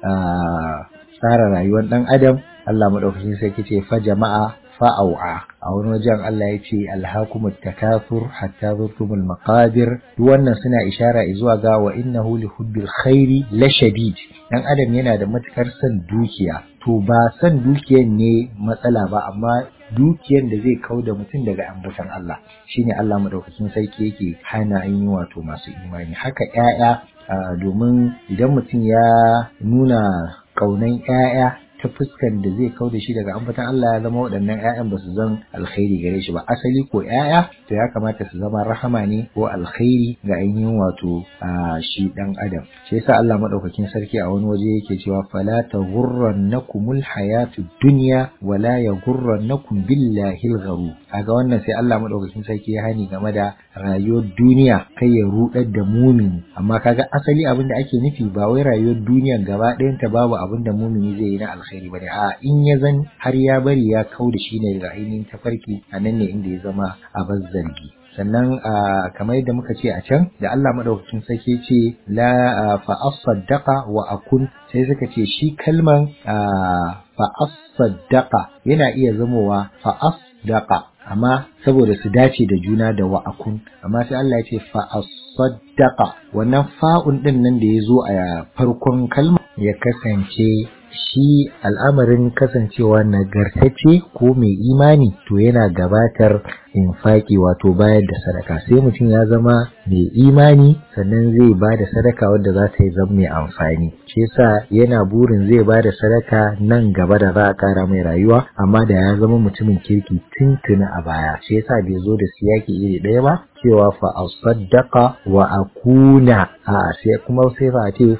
tsara rayuwar ɗan adam Allah madaukakin sarki ce fa jama'a fa'au'a a wani wajen Allah ya ce alhakumut takathur hatta zurtumul maqabir duk wannan suna ishara zuwa ga wa innahu li hubbil khairi la shadid dan adam yana da matukar son dukiya to ba son dukiyan ne matsala ba amma dukiyan da zai kau da mutum daga ambatan Allah shine Allah madaukakin sarki yake hana ainihin wato masu imani haka ƴaƴa domin idan mutum ya nuna ƙaunan ƴaƴa ta fuskan da zai kau da shi daga ambatan Allah ya zama waɗannan ‘ya'yan ba su zan alkhairi gare shi ba asali ko ‘ya'ya to ya kamata su zama rahama ne ko alkhairi ga ainihin wato a shi ɗan adam shi yasa Allah madaukakin sarki a wani waje yake cewa fala taghurrannakumul hayatu dunya wala yaghurrannakum billahi al kaga wannan sai Allah madaukakin sarki ya hani game da rayuwar duniya kai ya rudar da mumini amma kaga asali abin da ake nufi ba wai rayuwar duniya gaba ɗayanta babu abin da mumini zai yi na alkhairi bane a in ya zan har ya bari ya kau da shi ne daga ainihin tafarki a nan ne inda ya zama abin zargi sannan kamar yadda muka ce a can da Allah madaukakin sarki ce la fa asaddaqa wa akun sai suka ce shi kalman fa asaddaqa yana iya zamowa fa asdaqa amma saboda su dace da juna da wa akun amma sai Allah ya ce fa asaddaqa wannan fa'un din nan da ya zo a farkon kalma ya kasance shi al'amarin kasancewa nagartacce ko mai imani to yana gabatar infaki wato bayar da sadaka sai mutum ya zama mai imani sannan zai ba da sadaka wadda za ta yi zama mai amfani shi yasa yana burin zai ba da sadaka nan gaba da za a kara mai rayuwa amma da ya zama mutumin kirki tuntuni a baya shi yasa bai zo da siyaki iri ɗaya ba cewa fa asaddaqa wa akuna a sai kuma sai fa ce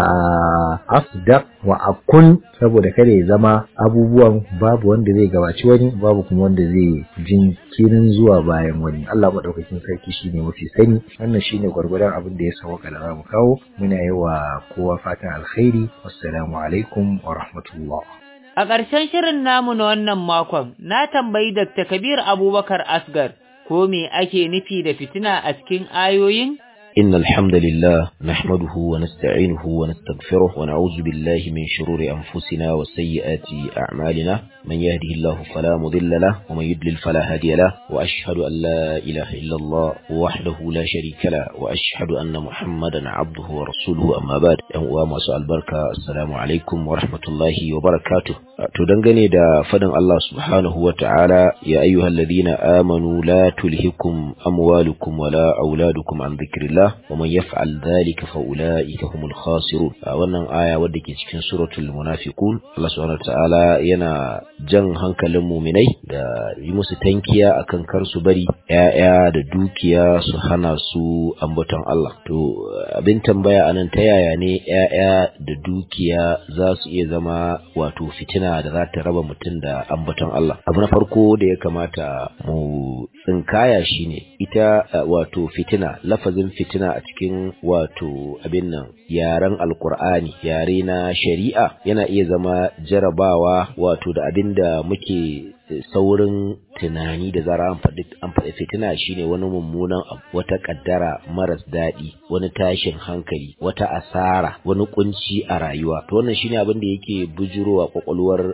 asdaq wa akun saboda kada ya zama abubuwan babu wanda zai gabaci wani babu kuma wanda zai jinkirin zuwa bayan wani Allah madaukakin sarki shine mafi sani wannan shine gwargwadon abin da ya sauka da zamu kawo muna yi wa kowa fatan alkhairi wassalamu alaikum wa rahmatullah A ƙarshen shirin namu na wannan makon, na tambayi Dr. Kabir Abubakar Asgar, ko me ake nufi da fitina a cikin ayoyin? إن الحمد لله نحمده ونستعينه ونستغفره ونعوذ بالله من شرور أنفسنا وسيئات أعمالنا من يهده الله فلا مضل له ومن يضلل فلا هادي له وأشهد أن لا إله إلا الله وحده لا شريك له وأشهد أن محمدا عبده ورسوله أما بعد وما سؤال بركة السلام عليكم ورحمة الله وبركاته تدنغني دا فدن الله سبحانه وتعالى يا أيها الذين آمنوا لا تلهكم أموالكم ولا أولادكم عن ذكر الله wa man yaf'al dhalika fa ulaika humul khasirun wannan aya wadda ke cikin suratul munafiqun Allah subhanahu wataala yana jan hankalin muminai da yi musu tankiya akan kar su bari ƴaƴa da dukiya su hana su ambaton Allah to abin tambaya anan ta yaya ne ƴaƴa da dukiya za su iya zama wato fitina da za ta raba mutum da ambaton Allah abu na farko da ya kamata mu tsinkaya shine ita wato fitina lafazin fitina a cikin wato abin nan yaren alkur'ani yare na shari'a yana iya zama jarabawa wato da abin da muke saurin tunani da zara an faɗi an faɗi fitina shine wani mummunan abu wata kaddara maras daɗi wani tashin hankali wata asara wani kunci a rayuwa to wannan shine abin da yake bujurowa kwakwalwar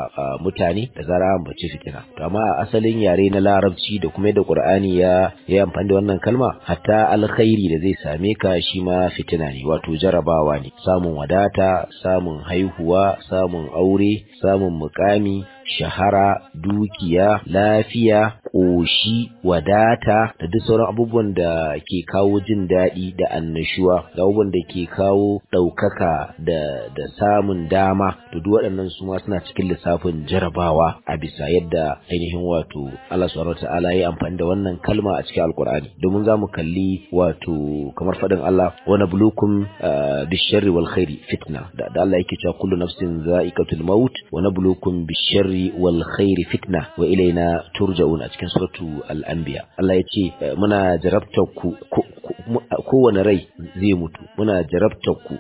mutane da zara an bace fitina to amma a asalin yare na larabci da kuma yadda qur'ani ya ya amfani da wannan kalma hatta alkhairi da zai same ka shi ma fitina ne wato jarabawa ne samun wadata samun haihuwa samun aure samun mukami shahara dukiya lafiya ƙoshi wadata da duk sauran abubuwan da ke kawo jin daɗi da annashuwa da abubuwan da ke kawo ɗaukaka da da samun dama to duk waɗannan su ma suna cikin lissafin jarabawa a bisa yadda ainihin wato Allah subhanahu wataala ya amfani da wannan kalma a cikin alkur'ani domin za mu kalli wato kamar faɗin Allah wa nablukum bisharri wal khairi fitna da Allah yake cewa kullu nafsin za'iqatul maut wa nablukum bisharri wal khairi fitna wa ilaina turja'un a cikin suratu al-anbiya Allah ya ce muna jarabtar ku kowane rai zai mutu muna jarabtar ku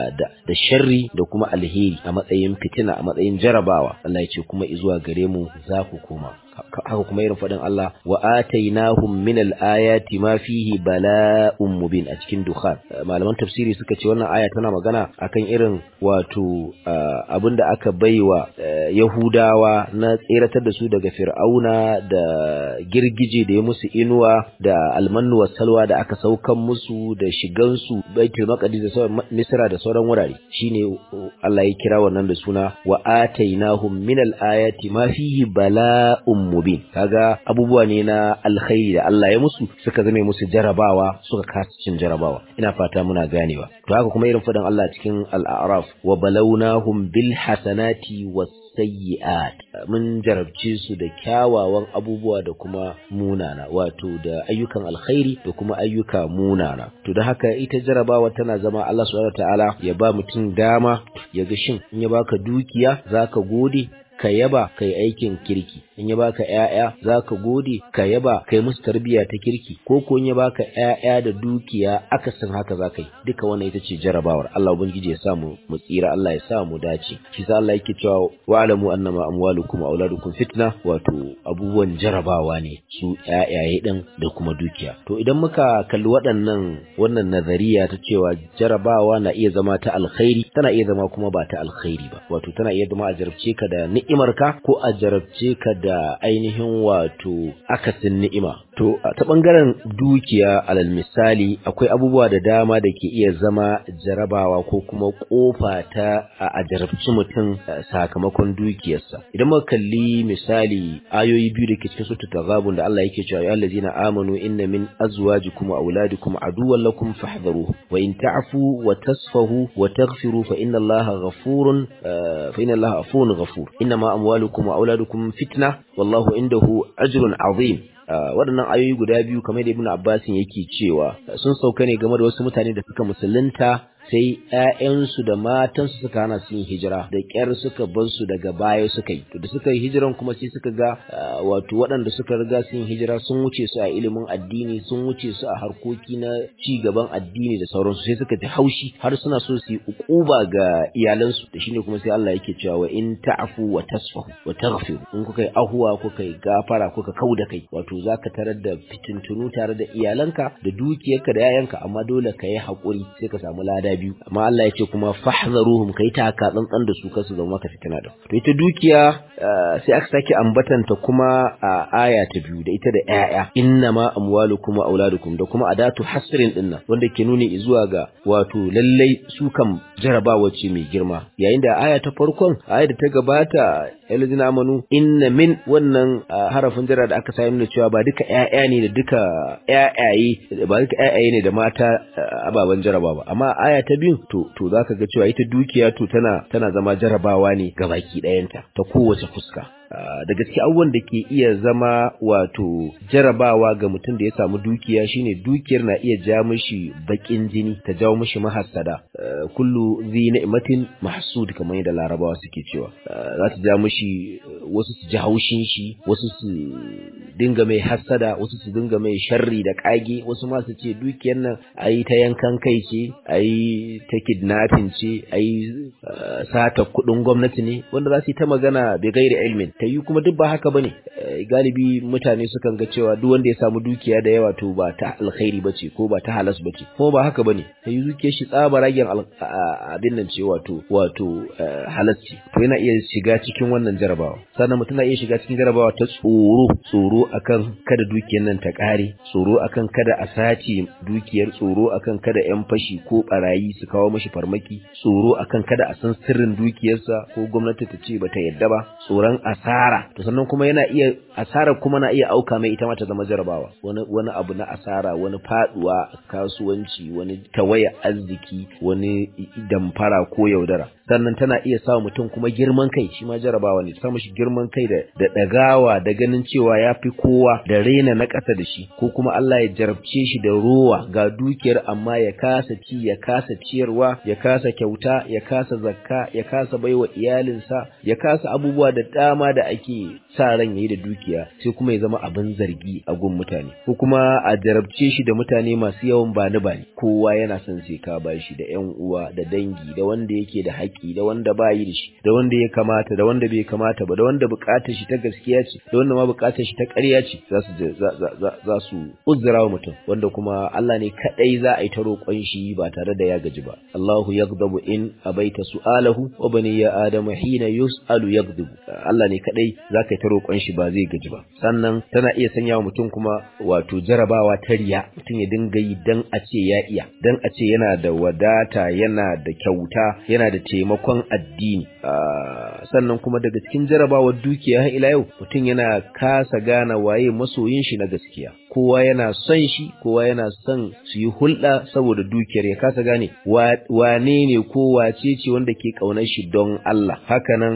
da sharri da kuma alheri a matsayin fitina a matsayin jarabawa Allah ya ce kuma izuwa gare mu za ku koma haka kuma irin faɗin Allah wa atainahum min al-ayati ma fihi bala'un mubin a cikin dukhan malaman tafsiri suka ce wannan aya tana magana akan irin wato abinda aka baiwa Yahudawa na tseratar da su daga Fir'auna da girgije da ya musu inuwa da almannu wa salwa da aka saukan musu da shigan su Baitul Maqdis da sauran Misra da sauran wurare shine Allah ya kira wannan da suna wa atainahum min al-ayati ma fihi bala'un mubin kaga abubuwa ne na alkhairi da Allah ya musu suka zame musu jarabawa suka kasa cin jarabawa ina fata muna ganewa to haka kuma irin fadan Allah cikin al-a'raf wa balawnahum bil hasanati was sayyi'at mun jarabce su da kyawawan abubuwa da kuma munana wato da ayyukan alkhairi da kuma ayyuka munana to da haka ita jarabawa tana zama Allah subhanahu wataala ya ba mutum dama ya ga shin in ya baka dukiya zaka gode ka yaba kai aikin kirki in ya baka ƴaƴa zaka gode ka yaba kai musu tarbiyya ta kirki ko ko in ya baka ƴaƴa da dukiya akasin haka zaka yi duka wannan ita ce jarabawar Allah ubangiji ya sa mu mu tsira Allah ya sa mu dace shi sa Allah yake cewa wa'lamu annama amwalukum wa auladukum fitna wato abubuwan jarabawa ne su ƴaƴaye din da kuma dukiya to idan muka kalli waɗannan wannan nazariya ta cewa jarabawa na iya zama ta alkhairi tana iya zama kuma ba ta alkhairi ba wato tana iya zama a jarabce ka da ni'imarka ko a jarabce ka da ainihin wato akasin ni'ima to ta bangaren dukiya alal misali akwai abubuwa da dama da ke iya zama jarabawa ko kuma kofa ta a jarabci mutum sakamakon dukiyarsa idan muka kalli misali ayoyi biyu da ke cikin sura taghabun da Allah yake cewa ya allazina amanu inna min azwajikum wa auladikum aduwwan lakum fahdharuhu wa in ta'fu wa tasfahu wa taghfiru fa inna Allaha ghafurun fa inna Allaha afuwun ghafur inna ma amwalukum wa auladukum fitna wallahu indahu ajrun azim waɗannan ayoyi guda biyu kamar da Ibn Abbas yake cewa sun sauka ne game da wasu mutane da suka musulunta sai ‘ya'yansu da matansu suka hana su yin hijira da ƙyar suka bar su daga baya suka yi to da suka yi hijiran kuma sai suka ga wato waɗanda suka riga su yin hijira sun wuce su a ilimin addini sun wuce su a harkoki na ci gaban addini da sauransu sai suka ji haushi har suna so su yi ukuba ga iyalansu da shine kuma sai Allah yake cewa wa in ta'fu wa tasfahu wa taghfiru in kuka yi ahuwa kuka yi gafara kuka kauda kai wato zaka tarar da fitintunu tare da iyalanka da dukiyarka da yayanka amma dole ka yi haƙuri sai ka samu lada biyu amma Allah ya ce kuma fahzaruhum kai ta ka tsantsan da su kasu zama maka fitina da to ita dukiya sai aka sake ambatanta kuma a aya ta biyu da ita da ƴaƴa innama amwalukum wa auladukum da kuma adatu hasrin dinnan wanda ke nuni zuwa ga wato lallai su kam jarabawa ce mai girma yayin da aya ta farkon aya da ta gabata yalzina amanu inna min wannan harafin jara da aka sami da cewa ba duka ƴaƴa ne da duka ƴaƴaye ba duka ƴaƴaye ne da mata ababen jaraba ba amma aya ta biyu to to zaka ga cewa ita dukiya to tana tana zama jarabawa ne ga baki ɗayanta ta kowace fuska da gaske abubuwan da ke iya zama wato jarabawa ga mutum da ya samu dukiya shine dukiyar na iya ja mishi bakin jini ta jawo mishi mahassada kullu zi ni'matin mahsud kamar yadda larabawa suke cewa za ta ja mishi wasu su ji haushin shi wasu su dinga mai hassada wasu su dinga mai sharri da kage wasu ma su ce dukiyar nan ayi ta yankan kai ce ayi ta kidnapping ce ayi sata kudin gwamnati ne wanda za su yi ta magana bai gairi ilmin ta yi kuma duk ba haka bane galibi mutane sukan ga cewa duk wanda ya samu dukiya da yawa to ba ta alkhairi bace ko ba ta halas bace kuma ba haka bane ta yi dukiyar shi tsaba ragen abin nan ce wato wato halasci to yana iya shiga cikin wannan jarabawa sannan mutum na iya shiga cikin jarabawa ta tsoro tsoro akan kada dukiyar nan ta kare tsoro akan kada a sace dukiyar tsoro akan kada yan fashi ko barayi su kawo mashi farmaki tsoro akan kada a san sirrin dukiyarsa ko gwamnati ta ce bata yadda ba tsoron a asara to sannan kuma yana iya asara kuma na iya auka mai ita ma ta zama jarabawa wani wani abu na asara wani faduwa kasuwanci wani tawaya arziki wani damfara ko yaudara sannan tana iya sa mutum kuma girman kai shi ma jarabawa ne ta mishi girman kai da da dagawa da ganin cewa ya fi kowa da raina na ƙasa da shi ko kuma Allah ya jarabce shi da rowa ga dukiyar amma ya kasa ci ya kasa ciyarwa ya kasa kyauta ya kasa zakka ya kasa baiwa iyalinsa ya kasa abubuwa da dama da ake sa ran yayi da dukiya sai kuma ya zama abin zargi a gun mutane ko kuma a jarabce shi da mutane masu yawan bani bani kowa yana son sai ka bashi da ƴan uwa da dangi da wanda yake da haƙƙi da wanda ba yi da shi da wanda ya kamata da wanda bai kamata ba da wanda buƙatar shi ta gaskiya ce da wanda ma buƙatar shi ta ƙarya ce za su za su uzura wa mutum wanda kuma Allah ne kadai za a yi ta roƙon shi ba tare da ya gaji ba Allahu yaghdabu in abaita su'alahu wa bani ya adamu hina yus'alu yaghdabu Allah ne kadai za ka yi ta roƙon shi ba zai gaji ba sannan tana iya sanya wa mutum kuma wato jarabawa ta riya mutum ya dinga yi dan a ce ya iya dan a ce yana da wadata yana da kyauta yana da taimakon addini sannan kuma daga cikin jarabawar dukiya har ila yau mutum yana kasa gane waye masoyin shi na gaskiya kowa yana son shi kowa yana son su yi hulɗa saboda dukiyar ya kasa gane wane ne ko wace ce wanda ke ƙaunar shi don Allah hakanan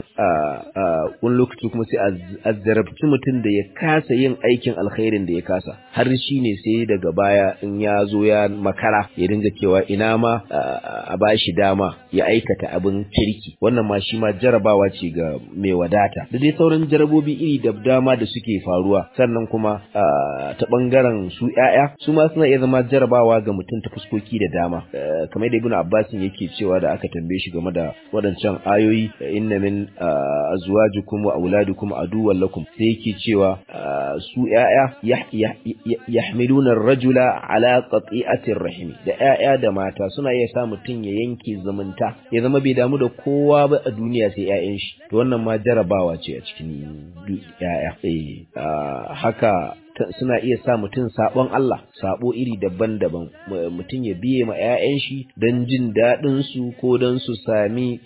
a wani lokaci kuma sai a zarabci mutum da ya kasa yin aikin alkhairin da ya kasa har shi ne sai daga baya in ya zo ya makara ya dinga cewa ina ma a ba shi dama ya aikata abin kirki wannan ma shi ma jarabawa ce ga mai wadata da dai sauran jarabobi iri da dama da suke faruwa sannan kuma ta bangaren su ƴaƴa su ma suna iya zama jarabawa ga mutum ta fuskoki da dama kamar da ibnu abbas yake cewa da aka tambaye shi game da waɗancan ayoyi inna min azwajikum wa auladukum aduwwan lakum sai yake cewa su ƴaƴa yahmiluna ar-rajula ala qati'ati rahimi da ƴaƴa da mata suna iya sa mutum ya yanke zumunta ya zama bai damu da kowa ba a duniya sai ƴaƴan shi to wannan ma jarabawa ce a cikin ƴaƴa eh haka suna iya sa mutum sabon Allah sabo iri daban-daban mutum ya biye ma 'ya'yan shi don jin daɗin su ko don su sami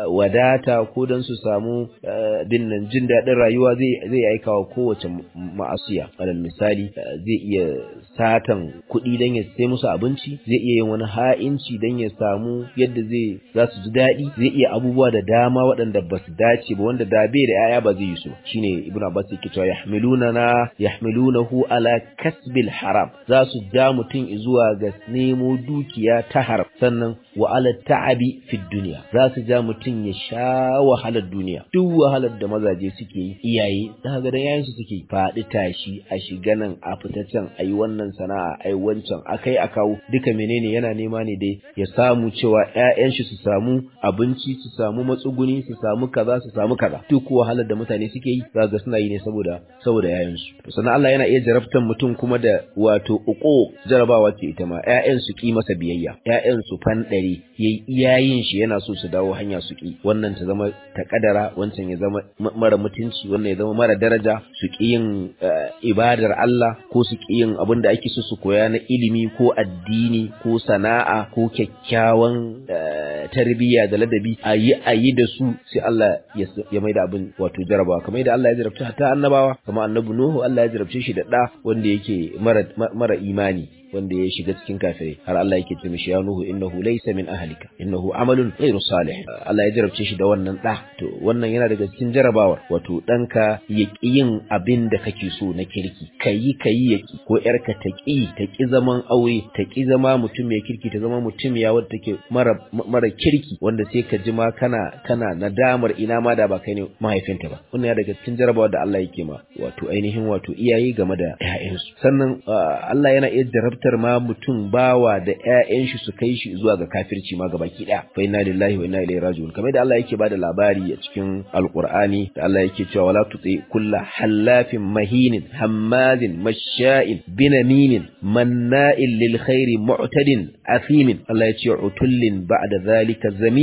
wadata ko don su samu dinnan jin daɗin rayuwa zai zai aika wa kowace ma'asiya alal misali zai iya satan kuɗi don ya sai musu abinci zai iya yin wani ha'inci don ya samu yadda zai za su ji daɗi zai iya abubuwa da dama waɗanda ba su dace ba wanda da bai da 'ya'ya ba zai yi su shine ibnu abbas yake cewa yahmiluna na yahmilunahu ala kasbil haram za su ja mutum zuwa ga nemo dukiya ta haram sannan wa ala ta'abi fi duniya za su ja mutum ya sha wahalar duniya duk wahalar da mazaje suke yi iyaye za ga da yayansu suke faɗi tashi a shiga nan a fita can a yi wannan sana'a a yi wancan a kai a kawo duka menene yana nema ne dai ya samu cewa ƴaƴan shi su samu abinci su samu matsuguni su samu kaza su samu kaza duk wahalar da mutane suke yi za ga suna yi ne saboda saboda yayansu to sannan Allah yana iya jarabtan mutum kuma da wato uku jarabawa ce ita ma ƴaƴan su ki masa biyayya ƴaƴan su fanɗare yayi iyayin shi yana so su dawo hanya su ki wannan ta zama ta kadara wancan ya zama mara mutunci wannan ya zama mara daraja su ki yin ibadar Allah ko su ki yin abin da ake so su koya na ilimi ko addini ko sana'a ko kyakkyawan tarbiyya da ladabi a yi a yi da su sai Allah ya maida abin wato jarabawa kamar yadda Allah ya jarabta hatta annabawa kamar annabi Nuhu Allah ya jarabce shi da ɗa wanda yake mara mara imani wanda ya shiga cikin kafirai har Allah yake ce mishi ya nuhu innahu laysa min ahlika innahu amalun ghairu salih Allah ya jarabce shi da wannan da to wannan yana daga cikin jarabawar wato danka ya yin abin da kake so na kirki kayi kayi yaki ko yarka ta ki ta ki zaman aure ta ki zama mutum mai kirki ta zama mutum ya wadda take mara mara kirki wanda sai ka ji ma kana kana nadamar ina ma da ba kai ne mahaifinta ba wannan yana daga cikin jarabawar da Allah yake ma wato ainihin wato iyaye game da ƴaƴansu sannan Allah yana iya jarab jarabtar ma mutum bawa da ƴaƴan shi su kai shi zuwa ga kafirci ma ga baki ɗaya fa inna lillahi wa inna ilaihi raji'un kamar da Allah yake bada labari a cikin alqur'ani da Allah yake cewa wala tuti kulla hallafin mahinin hammazin masha'in binaminin manna'in lil khairi mu'tadin athimin Allah ya ce utullin ba'da zalika zamim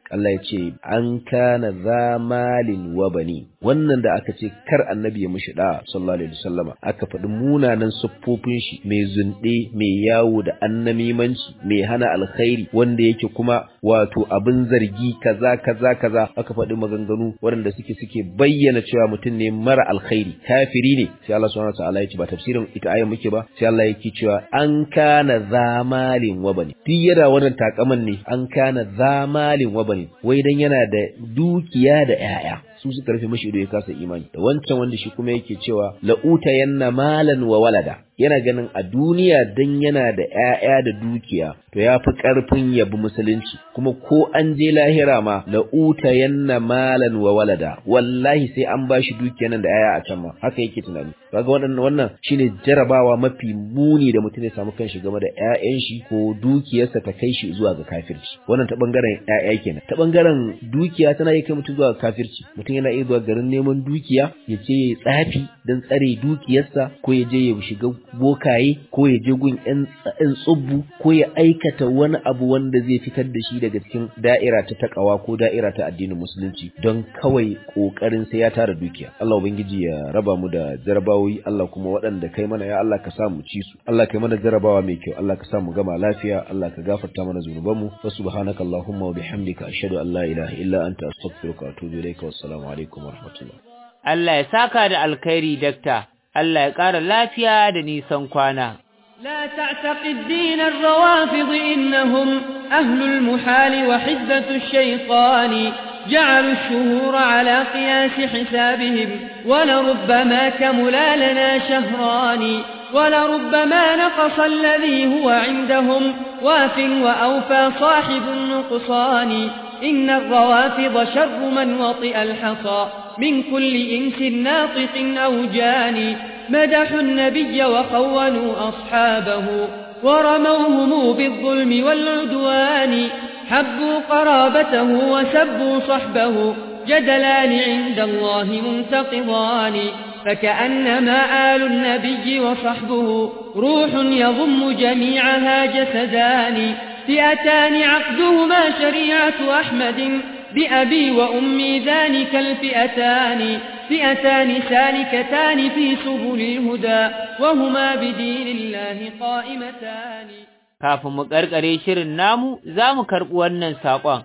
Allah ya ce an kana za malin wa bani wannan da aka ce kar annabi ya mishi da sallallahu alaihi wasallama aka faɗi munanan siffofin shi mai zunde mai yawo da annamimanci mai hana alkhairi wanda yake kuma wato abin zargi kaza kaza kaza aka faɗi maganganu waɗanda suke suke bayyana cewa mutum ne mara alkhairi kafiri ne sai Allah subhanahu wataala ya ce ba tafsirin ita ayan muke ba sai Allah yake cewa an kana zamalin wa bani duk yana wannan takaman ne an kana zamalin wa bani wai dan yana da dukiya da 'ya'ya su suka rufe mashi ido ya kasa imani da wancan wanda shi kuma yake cewa la'uta yanna malan wa walada yana ganin a duniya dan yana da ƴaƴa da dukiya to ya fi ƙarfin yabi musulunci kuma ko an je lahira ma la'uta yanna malan wa walada wallahi sai an bashi dukiya nan da ƴaƴa a can ma haka yake tunani kaga wannan wannan shine jarabawa mafi muni da mutum ya samu kanshi game da ƴaƴan shi ko dukiyarsa ta kai shi zuwa ga kafirci wannan ta bangaren ƴaƴa kenan ta bangaren dukiya tana iya kai mutum zuwa ga kafirci mutum yana iya zuwa garin neman dukiya ya je ya tsafi don tsare dukiyarsa ko ya je ya shiga bokaye ko ya je gun ƴan tsubbu ko ya aikata wani abu wanda zai fitar da shi daga cikin da'ira ta takawa ko da'ira ta addinin musulunci don kawai kokarin sai ya tara dukiya Allah ubangiji ya raba mu da jarabawoyi Allah kuma waɗanda kai mana ya Allah ka sa mu ci su Allah kai mana jarabawa mai kyau Allah ka sa mu gama lafiya Allah ka gafarta mana zunubanmu wa subhanaka allahumma wa bihamdika ashhadu an la ilaha illa anta astaghfiruka wa atubu ilayka wassalamu alaikum wa rahmatullah Allah ya saka da alkhairi dakta Allah ya ƙara lafiya da nisan kwana لا تعتقد دين الروافض إنهم أهل المحال وحزة الشيطان جعلوا الشهور على قياس حسابهم ولربما كملا لنا شهران ولربما نقص الذي هو عندهم واف وأوفى صاحب النقصان إن الروافض شر من وطئ الحصى من كل إنس ناطق أو جاني مدحوا النبي وخونوا أصحابه ورموهم بالظلم والعدوان حبوا قرابته وسبوا صحبه جدلان عند الله منتقضان فكأنما آل النبي وصحبه روح يضم جميعها جسدان فئتان عقدهما شريعة أحمد بأبي وأمي ذلك الفئتان فئتان سالكتان في سبل الهدى وهما بدين الله قائمتان kafin mu karkare shirin namu za mu karɓi wannan saƙon.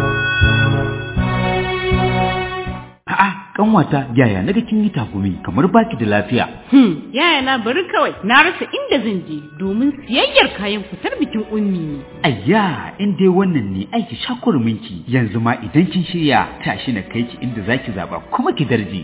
A'a, kanwata yaya naga kin yi takumi kamar baki da lafiya. Hmm, yaya na bari kawai na rasa inda zan je domin siyayyar kayan fitar bikin ummi ne. Ayya, in dai wannan ne aiki shakurminki yanzu ma idan kin shirya tashi na kai ki inda zaki zaba kuma ki darje.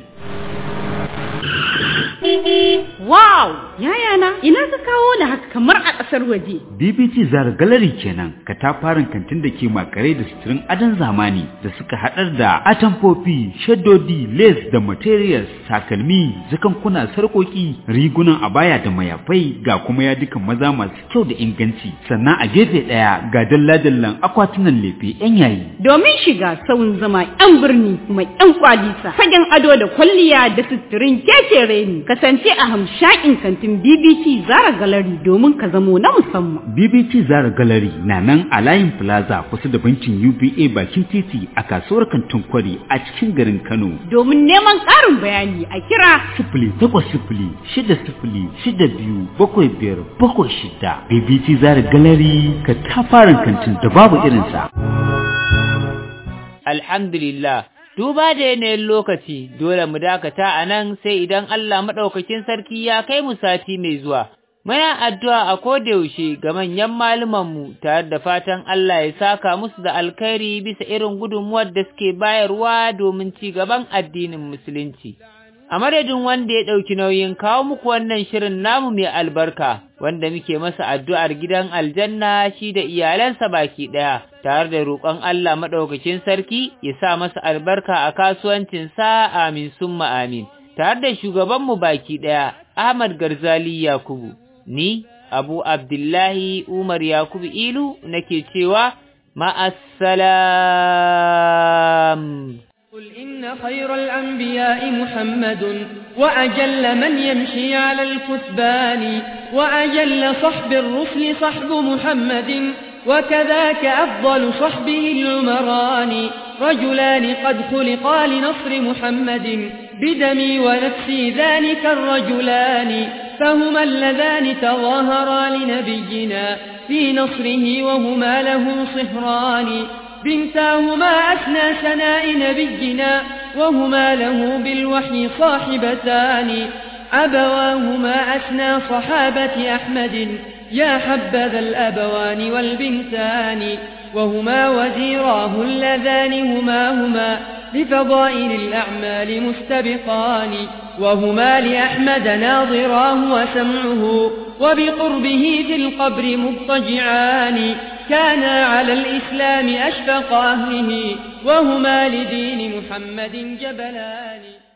Wow! Yaya na, ina ka kawo ni haka kamar a ƙasar waje. BBT Zara Gallery kenan, katafaren kantin da ke makare da suturin adon zamani da suka haɗar da atamfofi, shaddodi, lace da materials, takalmi, zakankuna, sarƙoƙi, rigunan abaya da mayafai ga kuma yadukan maza masu kyau da inganci. Sannan a gefe ɗaya ga dalla-dallan akwatunan lefe 'yan yayi. Domin shiga sauyin zama 'yan birni mai 'yan kwalisa, fagen ado da kwalliya da suturin keke reni, kasance a hamshakin kantin BBC Zara Gallery domin ka zamo na musamman. BBT Zara Gallery na nan a layin Plaza kusa da bankin UBA bakin titi a kasuwar kantin kwari a cikin garin Kano. Domin neman ƙarin bayani a kira Sifili takwas sifili shida sifili shida biyu bakwai biyar bakwai shida. BBT Zara Gallery ka tafarin kantin da babu irinsa. Alhamdulillah, duba da yanayin lokaci dole mu dakata a nan sai idan Allah maɗaukakin sarki ya kai mu sati mai zuwa. Muna addu'a a kodayaushe ga manyan malumanmu tare da fatan Allah ya saka musu da alkhairi bisa irin gudunmuwar da suke bayarwa domin ci gaban addinin Musulunci. A madadin wanda ya ɗauki nauyin kawo muku wannan shirin namu mai albarka, wanda muke masa addu'ar gidan aljanna shi da iyalansa baki ɗaya, tare da roƙon Allah maɗaukakin sarki ya sa masa albarka a kasuwancinsa amin summa amin, tare da shugabanmu baki ɗaya, Ahmad Garzali Yakubu. ni Abu Abdullahi Umar Yakubu Ilu nake cewa ma'assalam. قل إن خير الأنبياء محمد وأجل من يمشي على الكثبان وأجل صحب الرسل صحب محمد وكذاك أفضل صحبه العمران رجلان قد خلقا لنصر محمد بدمي ونفسي ذلك الرجلان فهما اللذان تظاهرا لنبينا في نصره وهما له صهران بنتاهما أثنى سناء نبينا وهما له بالوحي صاحبتان أبواهما أثنى صحابة أحمد يا حبذا الأبوان والبنتان وهما وزيراه اللذان هما هما لفضائل الأعمال مستبقان وهما لأحمد ناظراه وسمعه وبقربه في القبر مضطجعان كانا على الإسلام أشفق أهله وهما لدين محمد جبلان